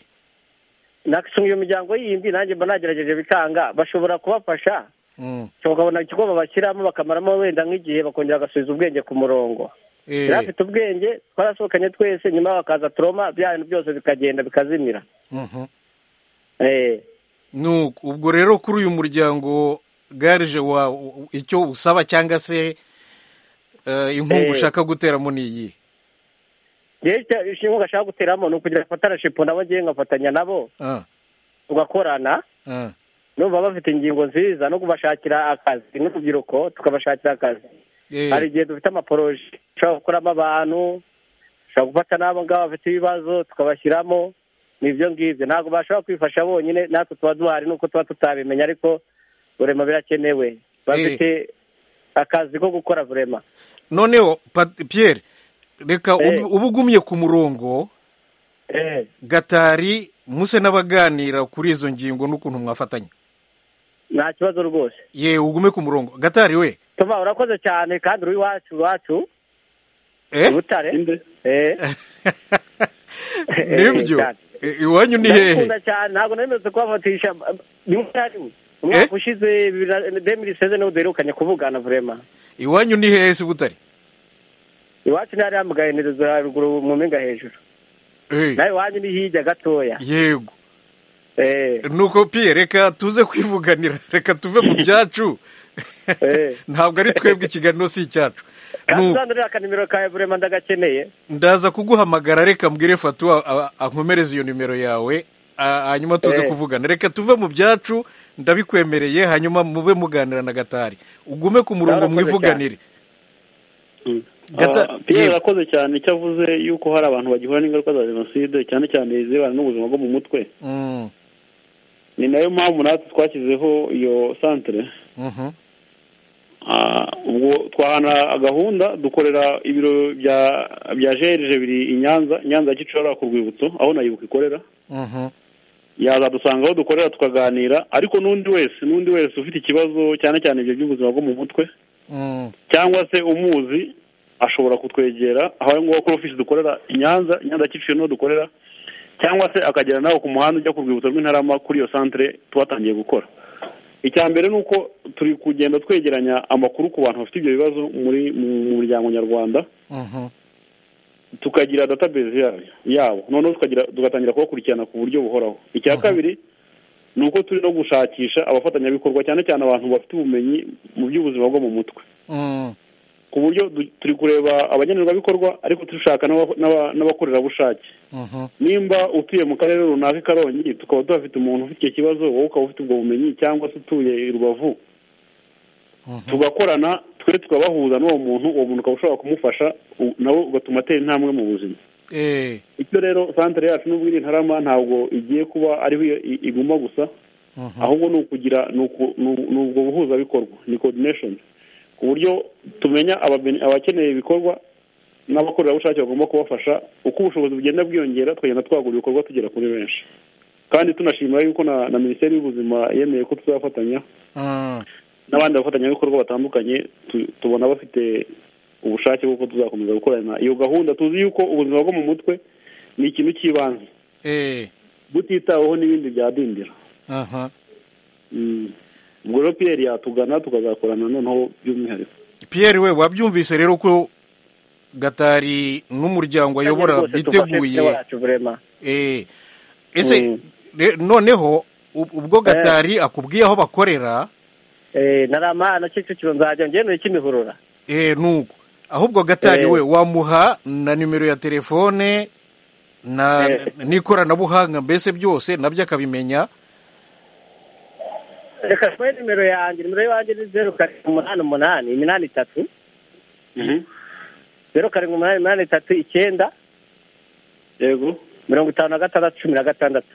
nakwisunga iyo miryango yindi nanjye mba nagerageje bikanga bashobora kubafasha ukabona ikigo babashyiramo bakamaramo wenda nk'igihe bakongera bagasubiza ubwenge ku murongo yari afite ubwenge twarasohokanye twese nyuma bakaza turoma bya bintu byose bikagenda bikazimira ubwo rero kuri uyu muryango garije wa icyo usaba cyangwa se inkunga ushaka guteramo ni iyi inkunga ashaka guteramo ni ukugira ngo nabo ngewe ngafatanya nabo tugakorana numva bafite ingingo nziza no kubashakira akazi n'urubyiruko tukabashakira akazi hari igihe dufite amaporoje dushobora gukoramo abantu dushobora gufata n'abo ngabo bafite ibibazo tukabashyiramo ni ibyo ngibyo ntabwo bashobora kwifasha bonyine natwe tuba duhari nuko tuba tutabimenya ariko burema birakenewe bafite akazi ko gukora burema noneho Pierre reka uba ugumye ku murongo gatari muse n'abaganira kuri izo ngingo n'ukuntu mwafatanya nta kibazo rwose ye ugume ku murongo gatari we tuba urakoze cyane kandi uri iwacu iwacu butare nibyo iwanyu ni hehe ntabwo nemerewe kubafatisha rimwe na rimwe umwaka ushize demiri seze niwo duherukanye kuvugana vurema iwanyu ni hehe se butari iwacu ni hariya mugahenerezo haruguru mu mpinga hejuru nawe iwanyu ni hirya gatoya yego nuko piye reka tuze kwivuganira reka tuve mu byacu ntabwo ari twebwe ikiganiro si icyacu kandi uzandurira akanimero kawe burema ndagakeneye ndaza kuguhamagara reka mbwire fatuwa ankomereze iyo nimero yawe hanyuma tuze kuvugana reka tuve mu byacu ndabikwemereye hanyuma mube muganira na gatari ugume ku murongo mwivuganire piyo yarakoze cyane icyo avuze yuko hari abantu bagihura n'ingaruka za jenoside cyane cyane izibana n'ubuzima bwo mu mutwe ni nayo mpamvu natwe twashyizeho iyo santire ubwo twahana gahunda dukorera ibiro bya jerije biri i nyanza nyanza gicora ku rwibutso aho nayibuka ikorera yazadusanga aho dukorera tukaganira ariko n'undi wese n'undi wese ufite ikibazo cyane cyane ibyo by'ubuzima bwo mu mutwe cyangwa se umuzi ashobora kutwegera aho ngaho kuri ofisi dukorera i nyanza nyanza kiciye n'uwo dukorera cyangwa se akagera nawe ku muhanda ujya ku rwibutso rw'intarama kuri iyo santire tubatangiye gukora icya mbere ni uko turi kugenda twegeranya amakuru ku bantu bafite ibyo bibazo muri mu muryango nyarwanda tukagira database yabo noneho tugatangira kubakurikirana ku buryo buhoraho icya kabiri ni uko turi no gushakisha abafatanyabikorwa cyane cyane abantu bafite ubumenyi mu by'ubuzima bwo mu mutwe ku buryo turi kureba abagenerwabikorwa ariko dushaka n'abakorerabushake nimba utuye mu karere runaka i karongi tukaba tuhafite umuntu ufite icyo kibazo wowe ukaba ufite ubwo bumenyi cyangwa se utuye i rubavu tugakorana twe tukabahuza n'uwo muntu uwo muntu ukaba ushobora kumufasha nawe ugatuma atera intambwe mu buzima icyo rero santire yacu n'ubwo iri ntarama ntabwo igiye kuba ariho iguma gusa ahubwo ni ukugira ni ubwo buhuzabikorwa ni kodineshoni ku buryo tumenya abakeneye ibikorwa n'abakorerabushake bagomba kubafasha uko ubushobozi bugenda bwiyongera tukagenda twagura ibikorwa tugera kuri benshi kandi tunashimira yuko na minisiteri y'ubuzima yemeye ko tuzafatanya n'abandi bafatanyabikorwa batandukanye tubona bafite ubushake bw'uko tuzakomeza gukorana iyo gahunda tuzi yuko ubuzima bwo mu mutwe ni ikintu cy'ibanze butitaweho n'ibindi byadindira ubwo rero piyeri yatugana tukazakorana noneho by'umwihariko piyeri we wabyumvise rero ko gatari n'umuryango ayobora biteguye ese noneho ubwo gatari akubwiye aho bakorera naramuha na kicukiro nzajya ngenda ikimihurura eh nuko ahubwo gatari we wamuha na nimero ya telefone na n'ikoranabuhanga mbese byose nabyo akabimenya reka twe nimero yanjye nimero yanjye ni zeru karindwi umunani umunani iminani itatu zeru karindwi umunani iminani itatu icyenda yego mirongo itanu na gatandatu cumi na gatandatu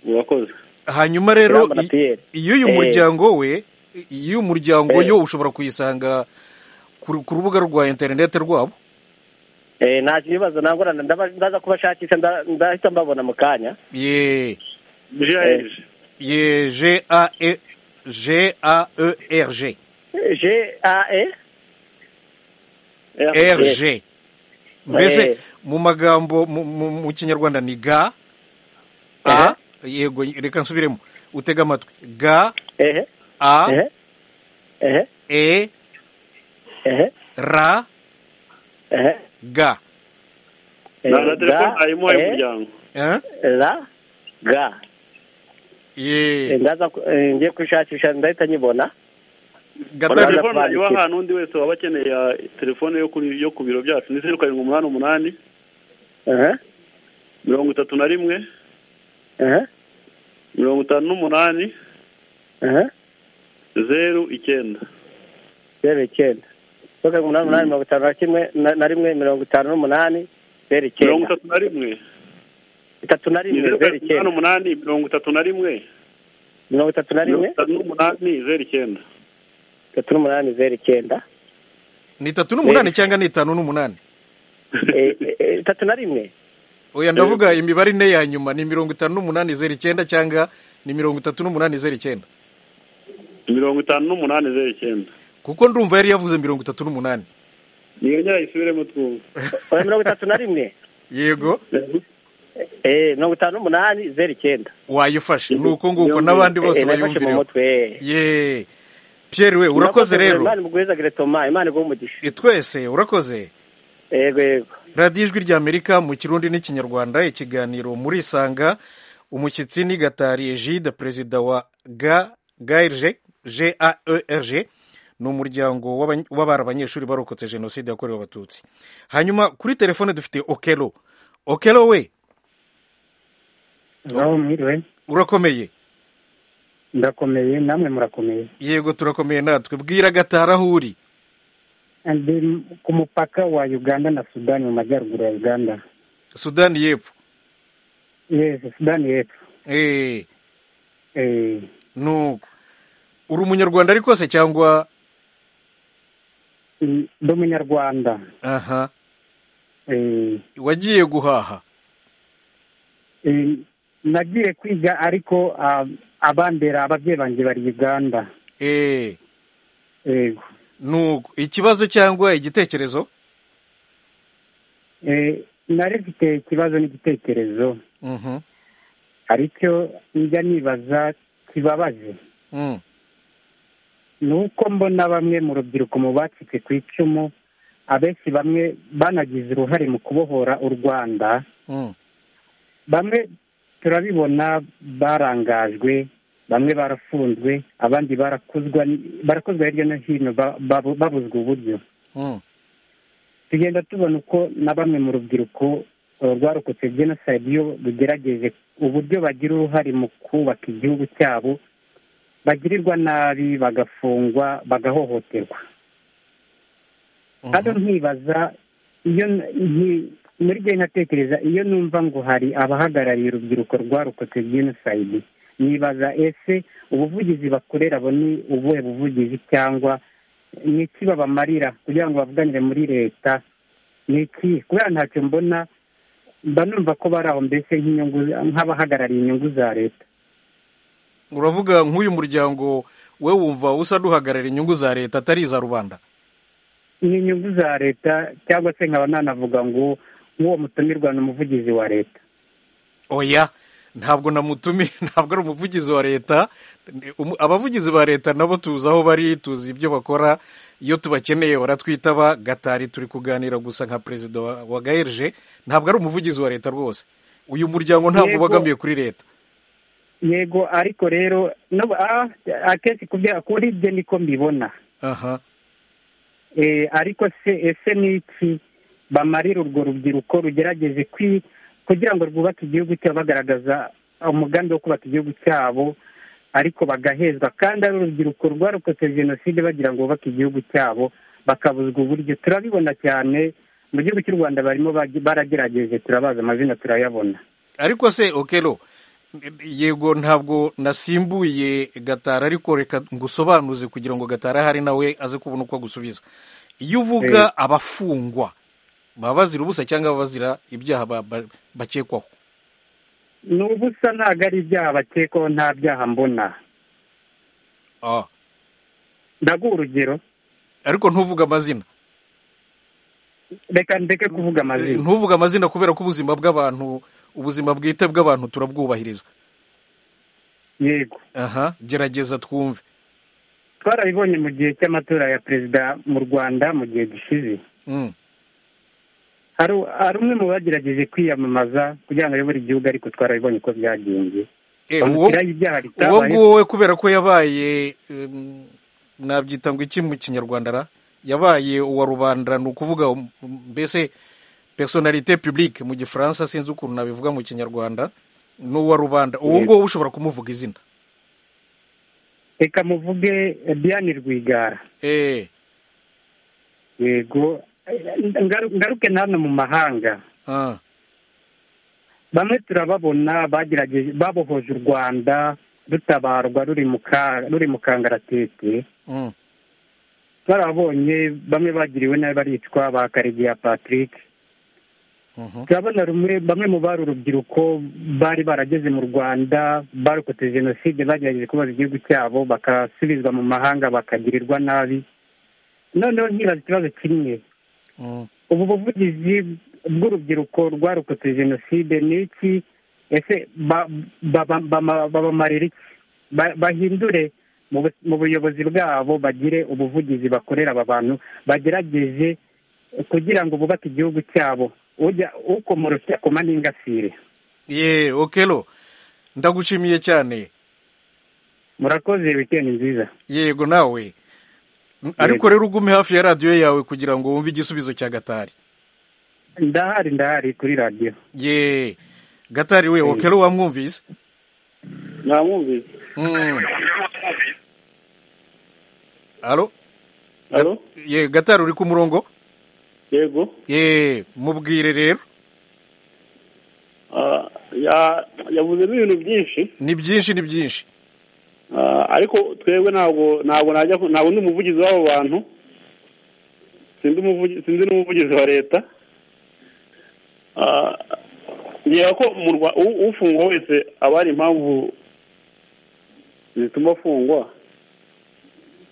murakoze hanyuma rero Iramba na i- Pierre. iyo uyu Eh. muryango we iyo uyu muryango Eh. yo ushobora kuyisanga ku ku rubuga rwa interineti rwabo Eh, nta kibazo nagorana ndaba- ndaza kubashakisha nda- ndahita mbabona mu kanya ye Eh, ye g a e g a e r g G A E r g mbese Eh. mu magambo mu- mu mu kinyarwanda ni ga a yego reka nsubiremo utega amatwi ga a e ra ga na na telefone harimo ay'umuryango Eh? ra ga ye ndaza ku- eh, ngiye kushakisha ndahita nyibona Gatatu telefone nayo ahantu undi wese waba akeneye ah, telefone yo kuri yo ku biro byacu ni zeru karindwi umunani umunani mirongo itatu na rimwe mirongo itanu n'umunani zeru icyenda zeru icyenda zeru karindwi umunani umunani mirongo itanu na kimwe na na rimwe mirongo itanu n'umunani zeru mirongo icyenda itatu na rimwe itatu na ni rimwe zeru zeru karindwi umunani icyenda umunani mirongo itatu na rimwe mirongo itatu na mirongo rimwe itanu n'umunani zeru icyenda itatu n'umunani zeru icyenda ni itatu n'umunani cyangwa ni itanu n'umunani Eh, eh, eh, itatu na rimwe oya ndavuga imibare ine ya nyuma ni mirongo itanu n'umunani zeru icyenda cyangwa ni mirongo itatu n'umunani zeru icyenda mirongo itanu n'umunani zeru icyenda kuko ndumva yari yavuze mirongo itatu n'umunani niyongera yisubiremo twumva oya mirongo itatu na rimwe yego Eh, mirongo itanu n'umunani zeru icyenda wayifashe ni uko nguko n'abandi bose Eh, nayifashe mu bayumvireho mutwe ye pierre we urakoze rero imana imugwirizagire toma imana iguhe umugisha Eh, twese urakoze yego yego radiyo ijwi ry'amerika mu kirundi n'ikinyarwanda ikiganiro murisanga umushyitsi ni gatari egide perezida wa ga gaerge gaerg ni umuryango w'abany- w'abari abanyeshuri barokotse jenoside yakorewe abatutsi hanyuma kuri telefone dufite okelo okelo we ngaho mwiriwe urakomeye ndakomeye namwe murakomeye yego turakomeye natwe bwira gatari aho uri Ndi ku mupaka wa uganda na sudani mu majyaruguru ya uganda sudani y'epfo yes sudani y'epfo Eh, Eh, nuko uri umunyarwanda ariko se cyangwa mm, ndi umunyarwanda aha Eh, wagiye guhaha eh, nagiye kwiga ariko ah, abambera ababyeyi banjye bari uganda eh yego nuko ikibazo cyangwa igitekerezo Eh, nari mfite ikibazo n'igitekerezo Mhm, hari icyo njya nibaza kibabaje mm. ni uko mbona bamwe mu rubyiruko mu bacitse ku icumu abenshi bamwe banagize uruhare mu kubohora u rwanda Mm. bamwe turabibona barangajwe bamwe barafunzwe abandi barakuzwa barakozwe hirya no hino ba- babu- babuzwa uburyo Mm. tugenda tubona uko na bamwe mu rubyiruko eh, rwarokotse jenoside iyo rugerageje uburyo bagira uruhare mu kubaka igihugu cyabo bagirirwa nabi bagafungwa bagahohoterwa hano nkibaza iyo n- nki- muri gihe nkatekereza iyo numva ngo hari abahagarariye urubyiruko rwarokotse jenoside nibaza ese ubuvugizi bakorera abo ni ubuhe buvugizi cyangwa ni iki babamarira kugira ngo bavuganire muri leta ni iki kubera ntacyo mbona mba numva ko bari aho mbese nk'inyungu nk'abahagarariye inyungu za leta uravuga nk'uyu muryango we wumva usa n'uhagarariye inyungu za leta atari iza rubanda ni inyungu za leta cyangwa se nkaba nanavuga ngo nk'uwo mutumirwa ni umuvugizi wa leta oya ntabwo namutumiye ntabwo ari umuvugizi wa leta Ni- umu- abavugizi ba leta nabo tuzi aho bari tuzi ibyo bakora iyo tubakeneye baratwitaba gatari turi kuganira gusa nka perezida wa, wa gaerge ntabwo ari umuvugizi wa leta rwose uyu muryango ntabwo Yego. ubogamiye kuri leta yego ariko rero akenshi kuri ibyo niko mbibona aha ariko se ese ni iki bamarira urwo rubyiruko rugerageje kugira ngo rwubake igihugu cyabo bagaragaza umugambi wo kubaka igihugu cyabo ariko bagahezwa kandi ari urubyiruko rwarokotse jenoside bagira ngo bubake igihugu cyabo bakabuzwa uburyo turabibona cyane mu gihugu cy'u rwanda barimo baragerageje turabazi amazina turayabona ariko se okero yego ntabwo nasimbuye gatara ariko reka ngusobanuze kugira ngo gatara ahari nawe aze kubona uko agusubiza iyo uvuga abafungwa baba bazira ubusa cyangwa baba bazira ibyaha bakekwaho ni ubusa ntabwo ari ibyaha bakekwaho nta byaha mbona ndaguha urugero ariko ntuvuge amazina reka ndeke kuvuga amazina ntuvuge amazina kubera ko ubuzima bw'abantu ubuzima bwite bw'abantu turabwubahiriza yego aha gerageza twumve twarabibonye mu gihe cy'amatora ya perezida mu rwanda mu gihe gishize hari umwe mu bagerageje kwiyamamaza kugira ngo ayobore igihugu ariko twarabibonye ko byagenze uwo nguwo we kubera ko yabaye nabyita ngo iki mu kinyarwanda ra yabaye uwa rubanda ni ukuvuga mbese personalite publique mu gifaransa sinzi ukuntu nabivuga mu kinyarwanda ni uwa rubanda uwo nguwo ushobora kumuvuga izina reka muvuge diane rwigara yego ngaruke hano mu mahanga bamwe turababona bagerageje babohoje u rwanda rutabarwa ruri mu kangaratete barabonye bamwe bagiriwe nabi baricwa ba karegeya patrick turabona bamwe mu bari urubyiruko bari barageze mu rwanda barokotse jenoside bagerageje kubaza igihugu cyabo bakasubizwa mu mahanga bakagirirwa nabi noneho ntibaze ikibazo kimwe ubu buvugizi bw'urubyiruko rwarokotse jenoside ni iki ese babamarira iki bahindure mu buyobozi bwabo bagire ubuvugizi bakorera aba bantu bagerageje kugira ngo bubake igihugu cyabo ujya ukomorosya ku maningasire ye okero ndagushimiye cyane murakoze wikendi nziza yego nawe ariko rero ugume hafi ya radiyo yawe kugira ngo wumve igisubizo cya gatari ndahari ndahari kuri radiyo ye gatari we okero wamwumvise namwumvise alo ye gatari uri ku murongo yego yeee mubwire rero yavuzemo ibintu byinshi ni byinshi ni byinshi ariko twebwe ntabwo ntabwo najya ntabwo ndi umuvugizi w'abo bantu sinzi n'umuvugizi wa leta ngira ko ufungwa wese aba hari impamvu zituma afungwa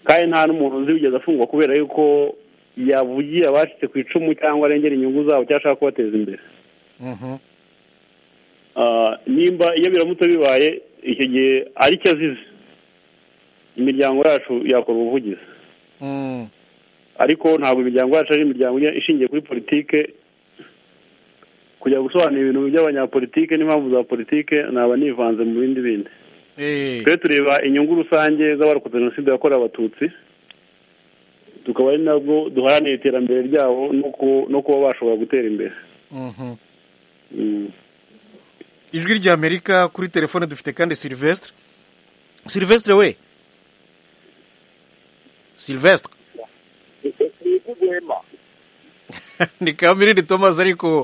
kandi nta n'umuntu uzi wigeze afungwa kubera yuko yavugiye abacitse ku icumu cyangwa arengera inyungu zabo cyangwa ashaka kubateza imbere nimba iyo biramutse bibaye icyo gihe ari cyo azize imiryango yacu yakora ubuvugizi ariko ntabwo imiryango yacu ari imiryango ishingiye kuri politike kujya gusobanura ibintu by'abanyapolitike n'impamvu za politike naba nivanze mu bindi bindi twe tureba inyungu rusange z'abarokotse jenoside yakorewe abatutsi tukaba ari nabwo duharanira iterambere ryabo no kuba bashobora gutera imbere ijwi rya amerika kuri telefone dufite kandi silivesitire silivesitire we silivesitire ni kamirindi tomasi ariko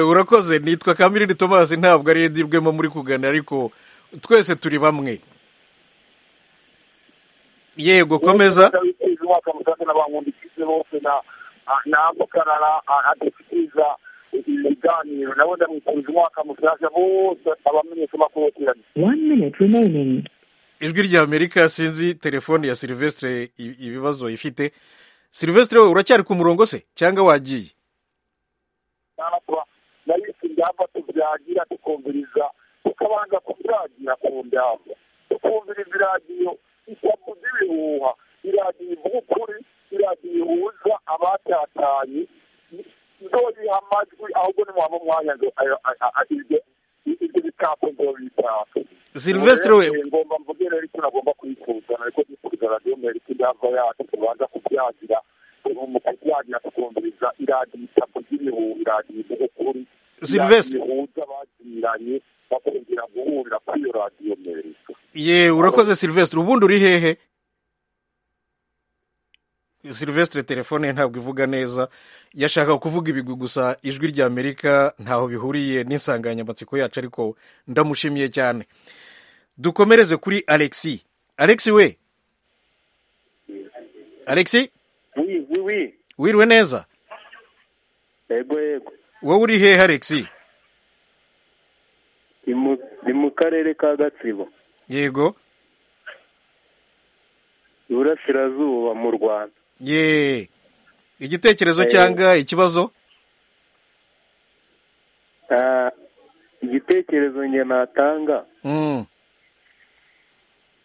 urakoze nitwa kamirindi tomasi ntabwo ari ndibwemo muri kuganira ariko twese turi bamwe yego komeza ijwi rya amerika sinzi telefone ya silivesitire ibibazo ifite silivesitire wowe uracyari ku murongo se cyangwa wagiye tukabanza kubyagira ku ndambo tukumviriza iradiyo isabwa ry'ibihuha iradiyo ivuga ukuri iradiyo ihuza abatatanye ndoyiha amajwi mwanya ngo ayo- a- a- a- ibyo ibyo bikapu ngo bitatu Silvestre we- ngomba mvuge rero icyo nagomba kwifuza ariko kwifuza radiyo merike ndava yacu tubanza kubyagira mu kubyagira tukumviriza iradiyo itapu ry'ibihugu iradiyo ivuga ukuri Silvestre. iradiyo ihuza abagiranye bakongera guhurira kuri iyo radiyo merike ye urakoze silvestre ubundi uri hehe silvestre telefone ye ntabwo ivuga neza yashaka kuvuga ibigwi gusa ijwi rya amerika ntaho bihuriye n'insanganyamatsiko yacu ariko ndamushimiye cyane dukomereze kuri alexi alexi we alexi wi wi wi wiriwe neza yego yego wowe uri hehe alexi ni mu- ni mu karere ka gatsibo yego iburasirazuba mu rwanda ye igitekerezo Eh. cyangwa ikibazo Ah, igitekerezo njye natanga Mm,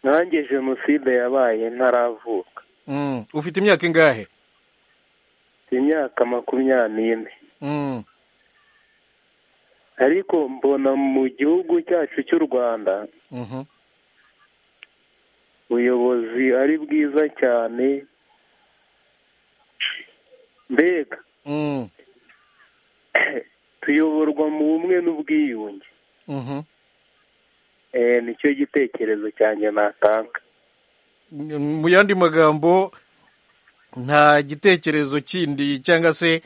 nanjye jenoside yabaye ntaravuka mm. ufite imyaka ingahe imyaka makumyabiri n'ine Mm. ariko mbona mu gihugu cyacu cy'u rwanda Mhm. ubuyobozi ari bwiza cyane mbega Mm, tuyoborwa mu bumwe n'ubwiyunge mhm. Eh, nicyo gitekerezo cyanjye natanga mu yandi magambo nta gitekerezo kindi cyangwa se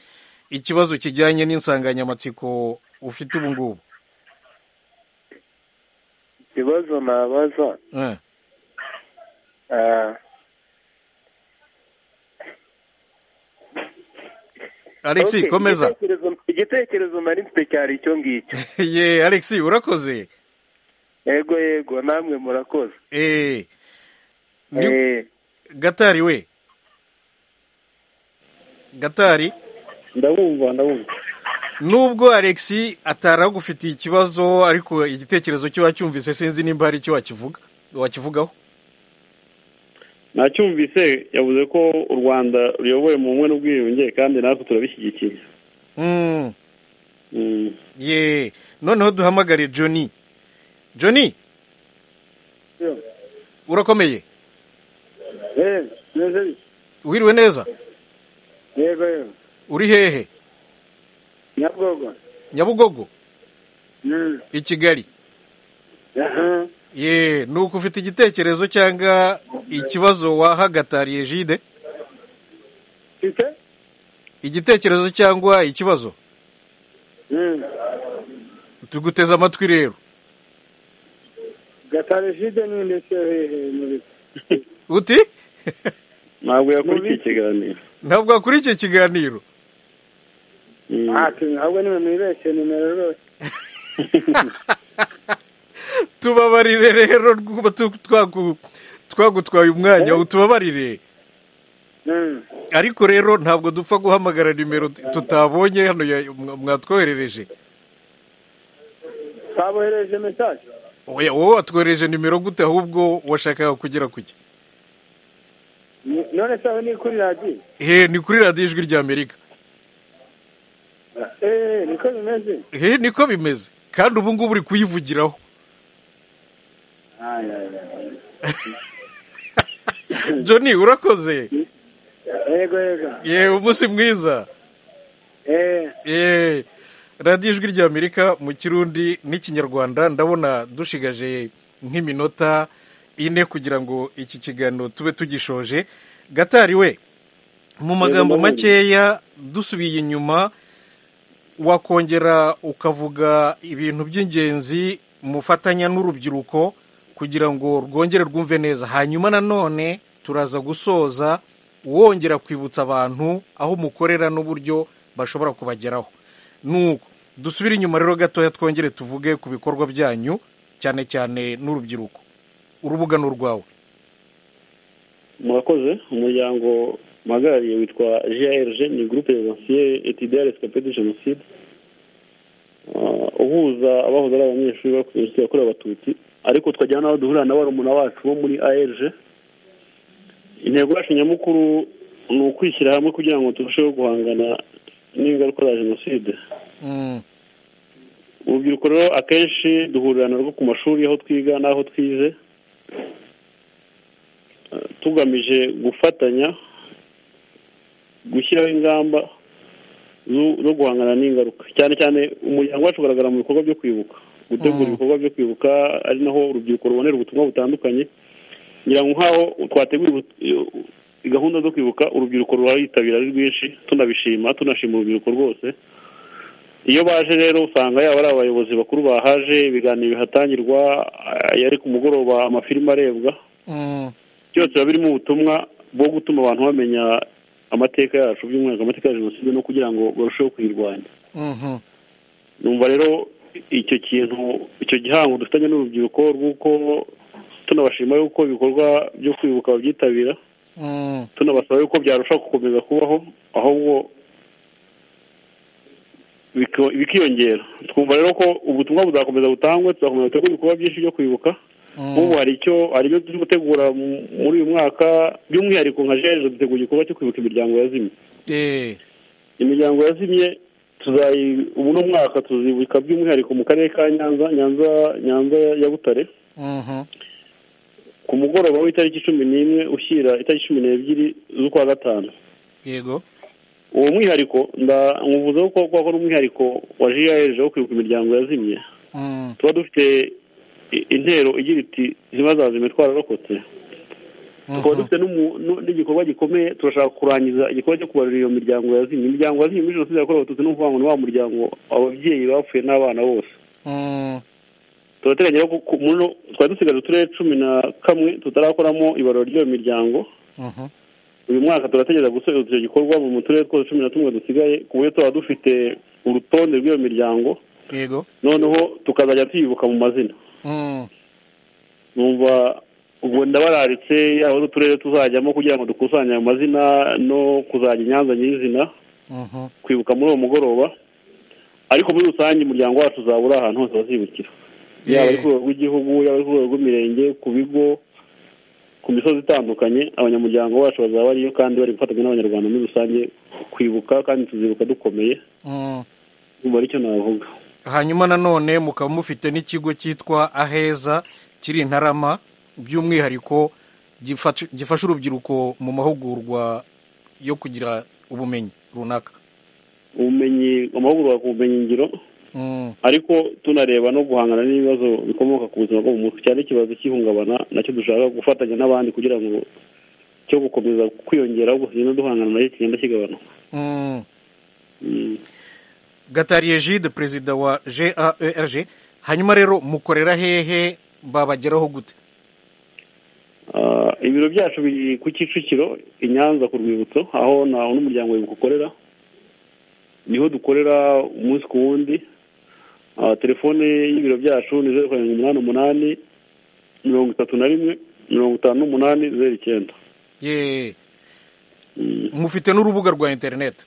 ikibazo kijyanye n'insanganyamatsiko ufite ubu ngubu ikibazo nabaza Eh, ah, Alex, okay, komeza. igitekerezo- igitekerezo nari mfite cyari icyo ngicyo ye alex urakoze yego yego namwe murakoze Eh, ni- Eh, gatari we gatari ndabumva ndabumva nubwo alex ataragufitiye ikibazo ariko igitekerezo cyo wacyumvise sinzi nimba hari icyo wakivuga wakivugaho nacyumvise yavuze ko u rwanda ruyoboye mu bumwe n'ubwiyunge kandi natwe turabishyigikiye Mm. ye noneho duhamagare Johnny Johnny urakomeye wiriwe neza yego yego uri hehe nyabugogo nyabugogo Mm. i kigali aha ye ni uko ufite igitekerezo cyangwa ikibazo wahagatariye jide mfite igitekerezo cyangwa ikibazo Mm. tuguteze amatwi rero gatare jide ni ndetse hehe muri uti ntabwo yakurikiye ikiganiro ntabwo wakurikiye ikiganiro ati ahubwo nimwe mwibeshye nimero rwose tubabarire rero kuba tu- twagu- twagutwaye umwanya utubabarire Mm. ariko rero ntabwo dupfa guhamagara nimero tu- tutabonye hano ya- mwa- mwatwoherereje twabohereje mesaje Oya, wowe watwoherereje nimero gute ahubwo washakaga kugera kuki Ni- none se aho ni kuri radiyo he ni kuri radiyo ijwi rya amerika eee niko bimeze he niko bimeze kandi ubu ngubu uri kuyivugiraho johnny urakoze yego yego yewe umunsi mwiza eee Eh, radiyo ijwi rya amerika mu kirundi n'ikinyarwanda ndabona dushigaje nk'iminota ine kugira ngo iki kiganiro tube tugishoje gatari we mu magambo Mahoro. makeya dusubiye inyuma wakongera ukavuga ibintu by'ingenzi mufatanya n'urubyiruko kugira ngo rwongere rwumve neza hanyuma nanone turaza gusoza wongera kwibutsa abantu aho mukorera n'uburyo bashobora kubageraho nuko dusubire inyuma rero gatoya twongere tuvuge ku bikorwa byanyu cyane cyane n'urubyiruko urubuga ni urwawe murakoze umuryango mpagariye witwa grg ni gurupe jenoside etidiyare escape de jenoside Ah, uhuza abahoze ari abanyeshuri bakoze jenoside yakorewe abatutsi ariko tukajyana n'abo duhurira na barumuna bacu bo muri arg intego yacu nyamukuru ni ukwishyira hamwe kugira ngo turusheho guhangana n'ingaruka za jenoside urubyiruko rero akenshi duhurira narwo ku mashuri aho twiga n'aho twize tugamije gufatanya gushyiraho ingamba zo guhangana n'ingaruka cyane cyane umuryango wacu ugaragara mu bikorwa byo kwibuka gutegura ibikorwa byo kwibuka ari naho urubyiruko rubonera ubutumwa butandukanye ngira ngo nk'aho twategura gahunda zo kwibuka urubyiruko ruraritabira ari rwinshi tunabishima tunashima urubyiruko rwose iyo baje rero usanga yaba ari abayobozi bakuru bahaje ibiganiro bihatangirwa yari ku mugoroba amafilimi arebwa byose biba birimo ubutumwa bwo gutuma abantu bamenya amateka yacu by'umwihariko amateka ya jenoside no kugira ngo barusheho kuyirwanya numva rero icyo kintu icyo gihango dufitanye n'urubyiruko rw'uko tunabashima yuko ibikorwa byo kwibuka babyitabira tunabasaba yuko byarushaho gukomeza kubaho ahubwo bikiyongera twumva rero ko ubutumwa buzakomeza butangwe tuzakomeza gutegura ibikorwa byinshi byo kwibuka nk'ubu hari icyo hari ibyo turi gutegura muri uyu mwaka by'umwihariko nka jeje dutegura igikorwa cyo kwibuka imiryango yazimye imiryango yazimye ubu ni umwaka tuzibuka by'umwihariko mu karere ka nyanza nyanza nyanza ya butare ku mugoroba w'itariki cumi n'imwe ushyira itariki cumi n'ebyiri z'ukwa gatanu yego uwo mwihariko nkuvuzeho ko kuko ari umwihariko wa jiyayeje wo kwibuka imiryango yazimye tuba dufite intero igira iti ntibazazime twararokotse tukaba dufite n'igikorwa gikomeye turashaka kurangiza igikorwa cyo kubarura iyo miryango yazimye imiryango yazimye muri jenoside yakorewe abatutsi ni ukuvuga ngo ni wa muryango ababyeyi bapfuye n'abana bose turateganya ko twari dusigaje uturere cumi na kamwe tutarakoramo ibarura ry'iyo miryango uyu mwaka turategereza gusoza icyo gikorwa mu turere twose cumi na tumwe dusigaye ku buryo tuba dufite urutonde rw'iyo miryango noneho tukazajya tuyibuka mu mazina numva ubwo ndabararitse aho uturere tuzajyamo kugira ngo dukusanye ayo mazina no kuzajya inyanza nyirizina kwibuka muri uwo mugoroba ariko muri rusange umuryango wacu uzaba uri ahantu hose bazibukira yaba ari ku rwego rw'igihugu yaba ari ku rwego rw'imirenge ku bigo ku misozi itandukanye abanyamuryango bacu bazaba bariyo kandi bari gufatanya n'abanyarwanda muri rusange kwibuka kandi tuzibuka dukomeye ubu aricyo navuga hanyuma nanone mukaba mufite n'ikigo cyitwa aheza kiri i ntarama by'umwihariko gifasha urubyiruko mu mahugurwa yo kugira ubumenyi runaka ubumenyi amahugurwa ku bumenyingiro ariko tunareba no guhangana n'ibibazo bikomoka ku buzima bwo mu mutwe cyane ikibazo cy'ihungabana nacyo dushaka gufatanya n'abandi kugira ngo cyo gukomeza kwiyongera ahubwo tugenda duhangana nacyo kigenda kigabanuka gatariye jide perezida wa gaerg hanyuma rero mukorera hehe babageraho gute ibiro byacu biri ku kicukiro i nyanza ku rwibutso aho nawe n'umuryango wibuka ukorera niho dukorera umunsi ku wundi telefone y'ibiro byacu ni zeru karindwi umunani umunani mirongo itatu na rimwe mirongo itanu n'umunani zeru icyenda mufite n'urubuga rwa interineti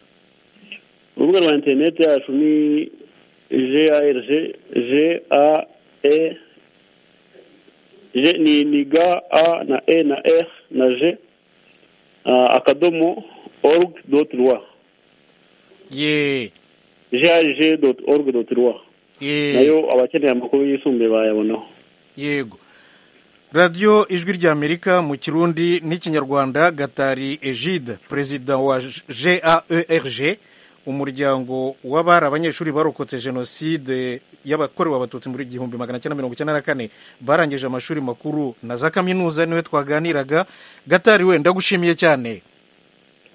urubuga rwa interineti yacu ni jarg jae ni ga a na e na r na j akadomo orugi doti rwa ye jarg doti orugi doti rwa nayo abakeneye amakuru yisumbuye bayabonaho yego radiyo ijwi ry'amerika mu kirundi n'ikinyarwanda gatari egide perezida wa gaerg umuryango w'abari abanyeshuri barokotse jenoside y'abakorewe abatutsi muri igihumbi magana cyenda mirongo icyenda na kane barangije amashuri makuru na za kaminuza niwe twaganiraga gatari we ndagushimiye cyane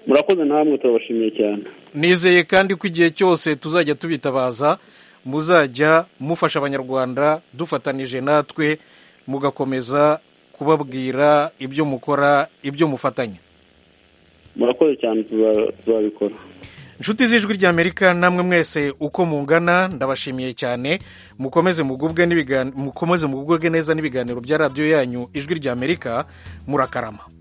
murakoze namwe turabashimiye cyane nizeye kandi ko igihe cyose tuzajya tubitabaza muzajya mufasha abanyarwanda dufatanije natwe mugakomeza kubabwira ibyo mukora ibyo mufatanya murakoze cyane tuzabikora inshuti z'ijwi ry'amerika namwe mwese uko mungana ndabashimiye cyane mukomeze mugubwe neza n'ibiganiro bya radiyo yanyu ijwi ry'amerika murakarama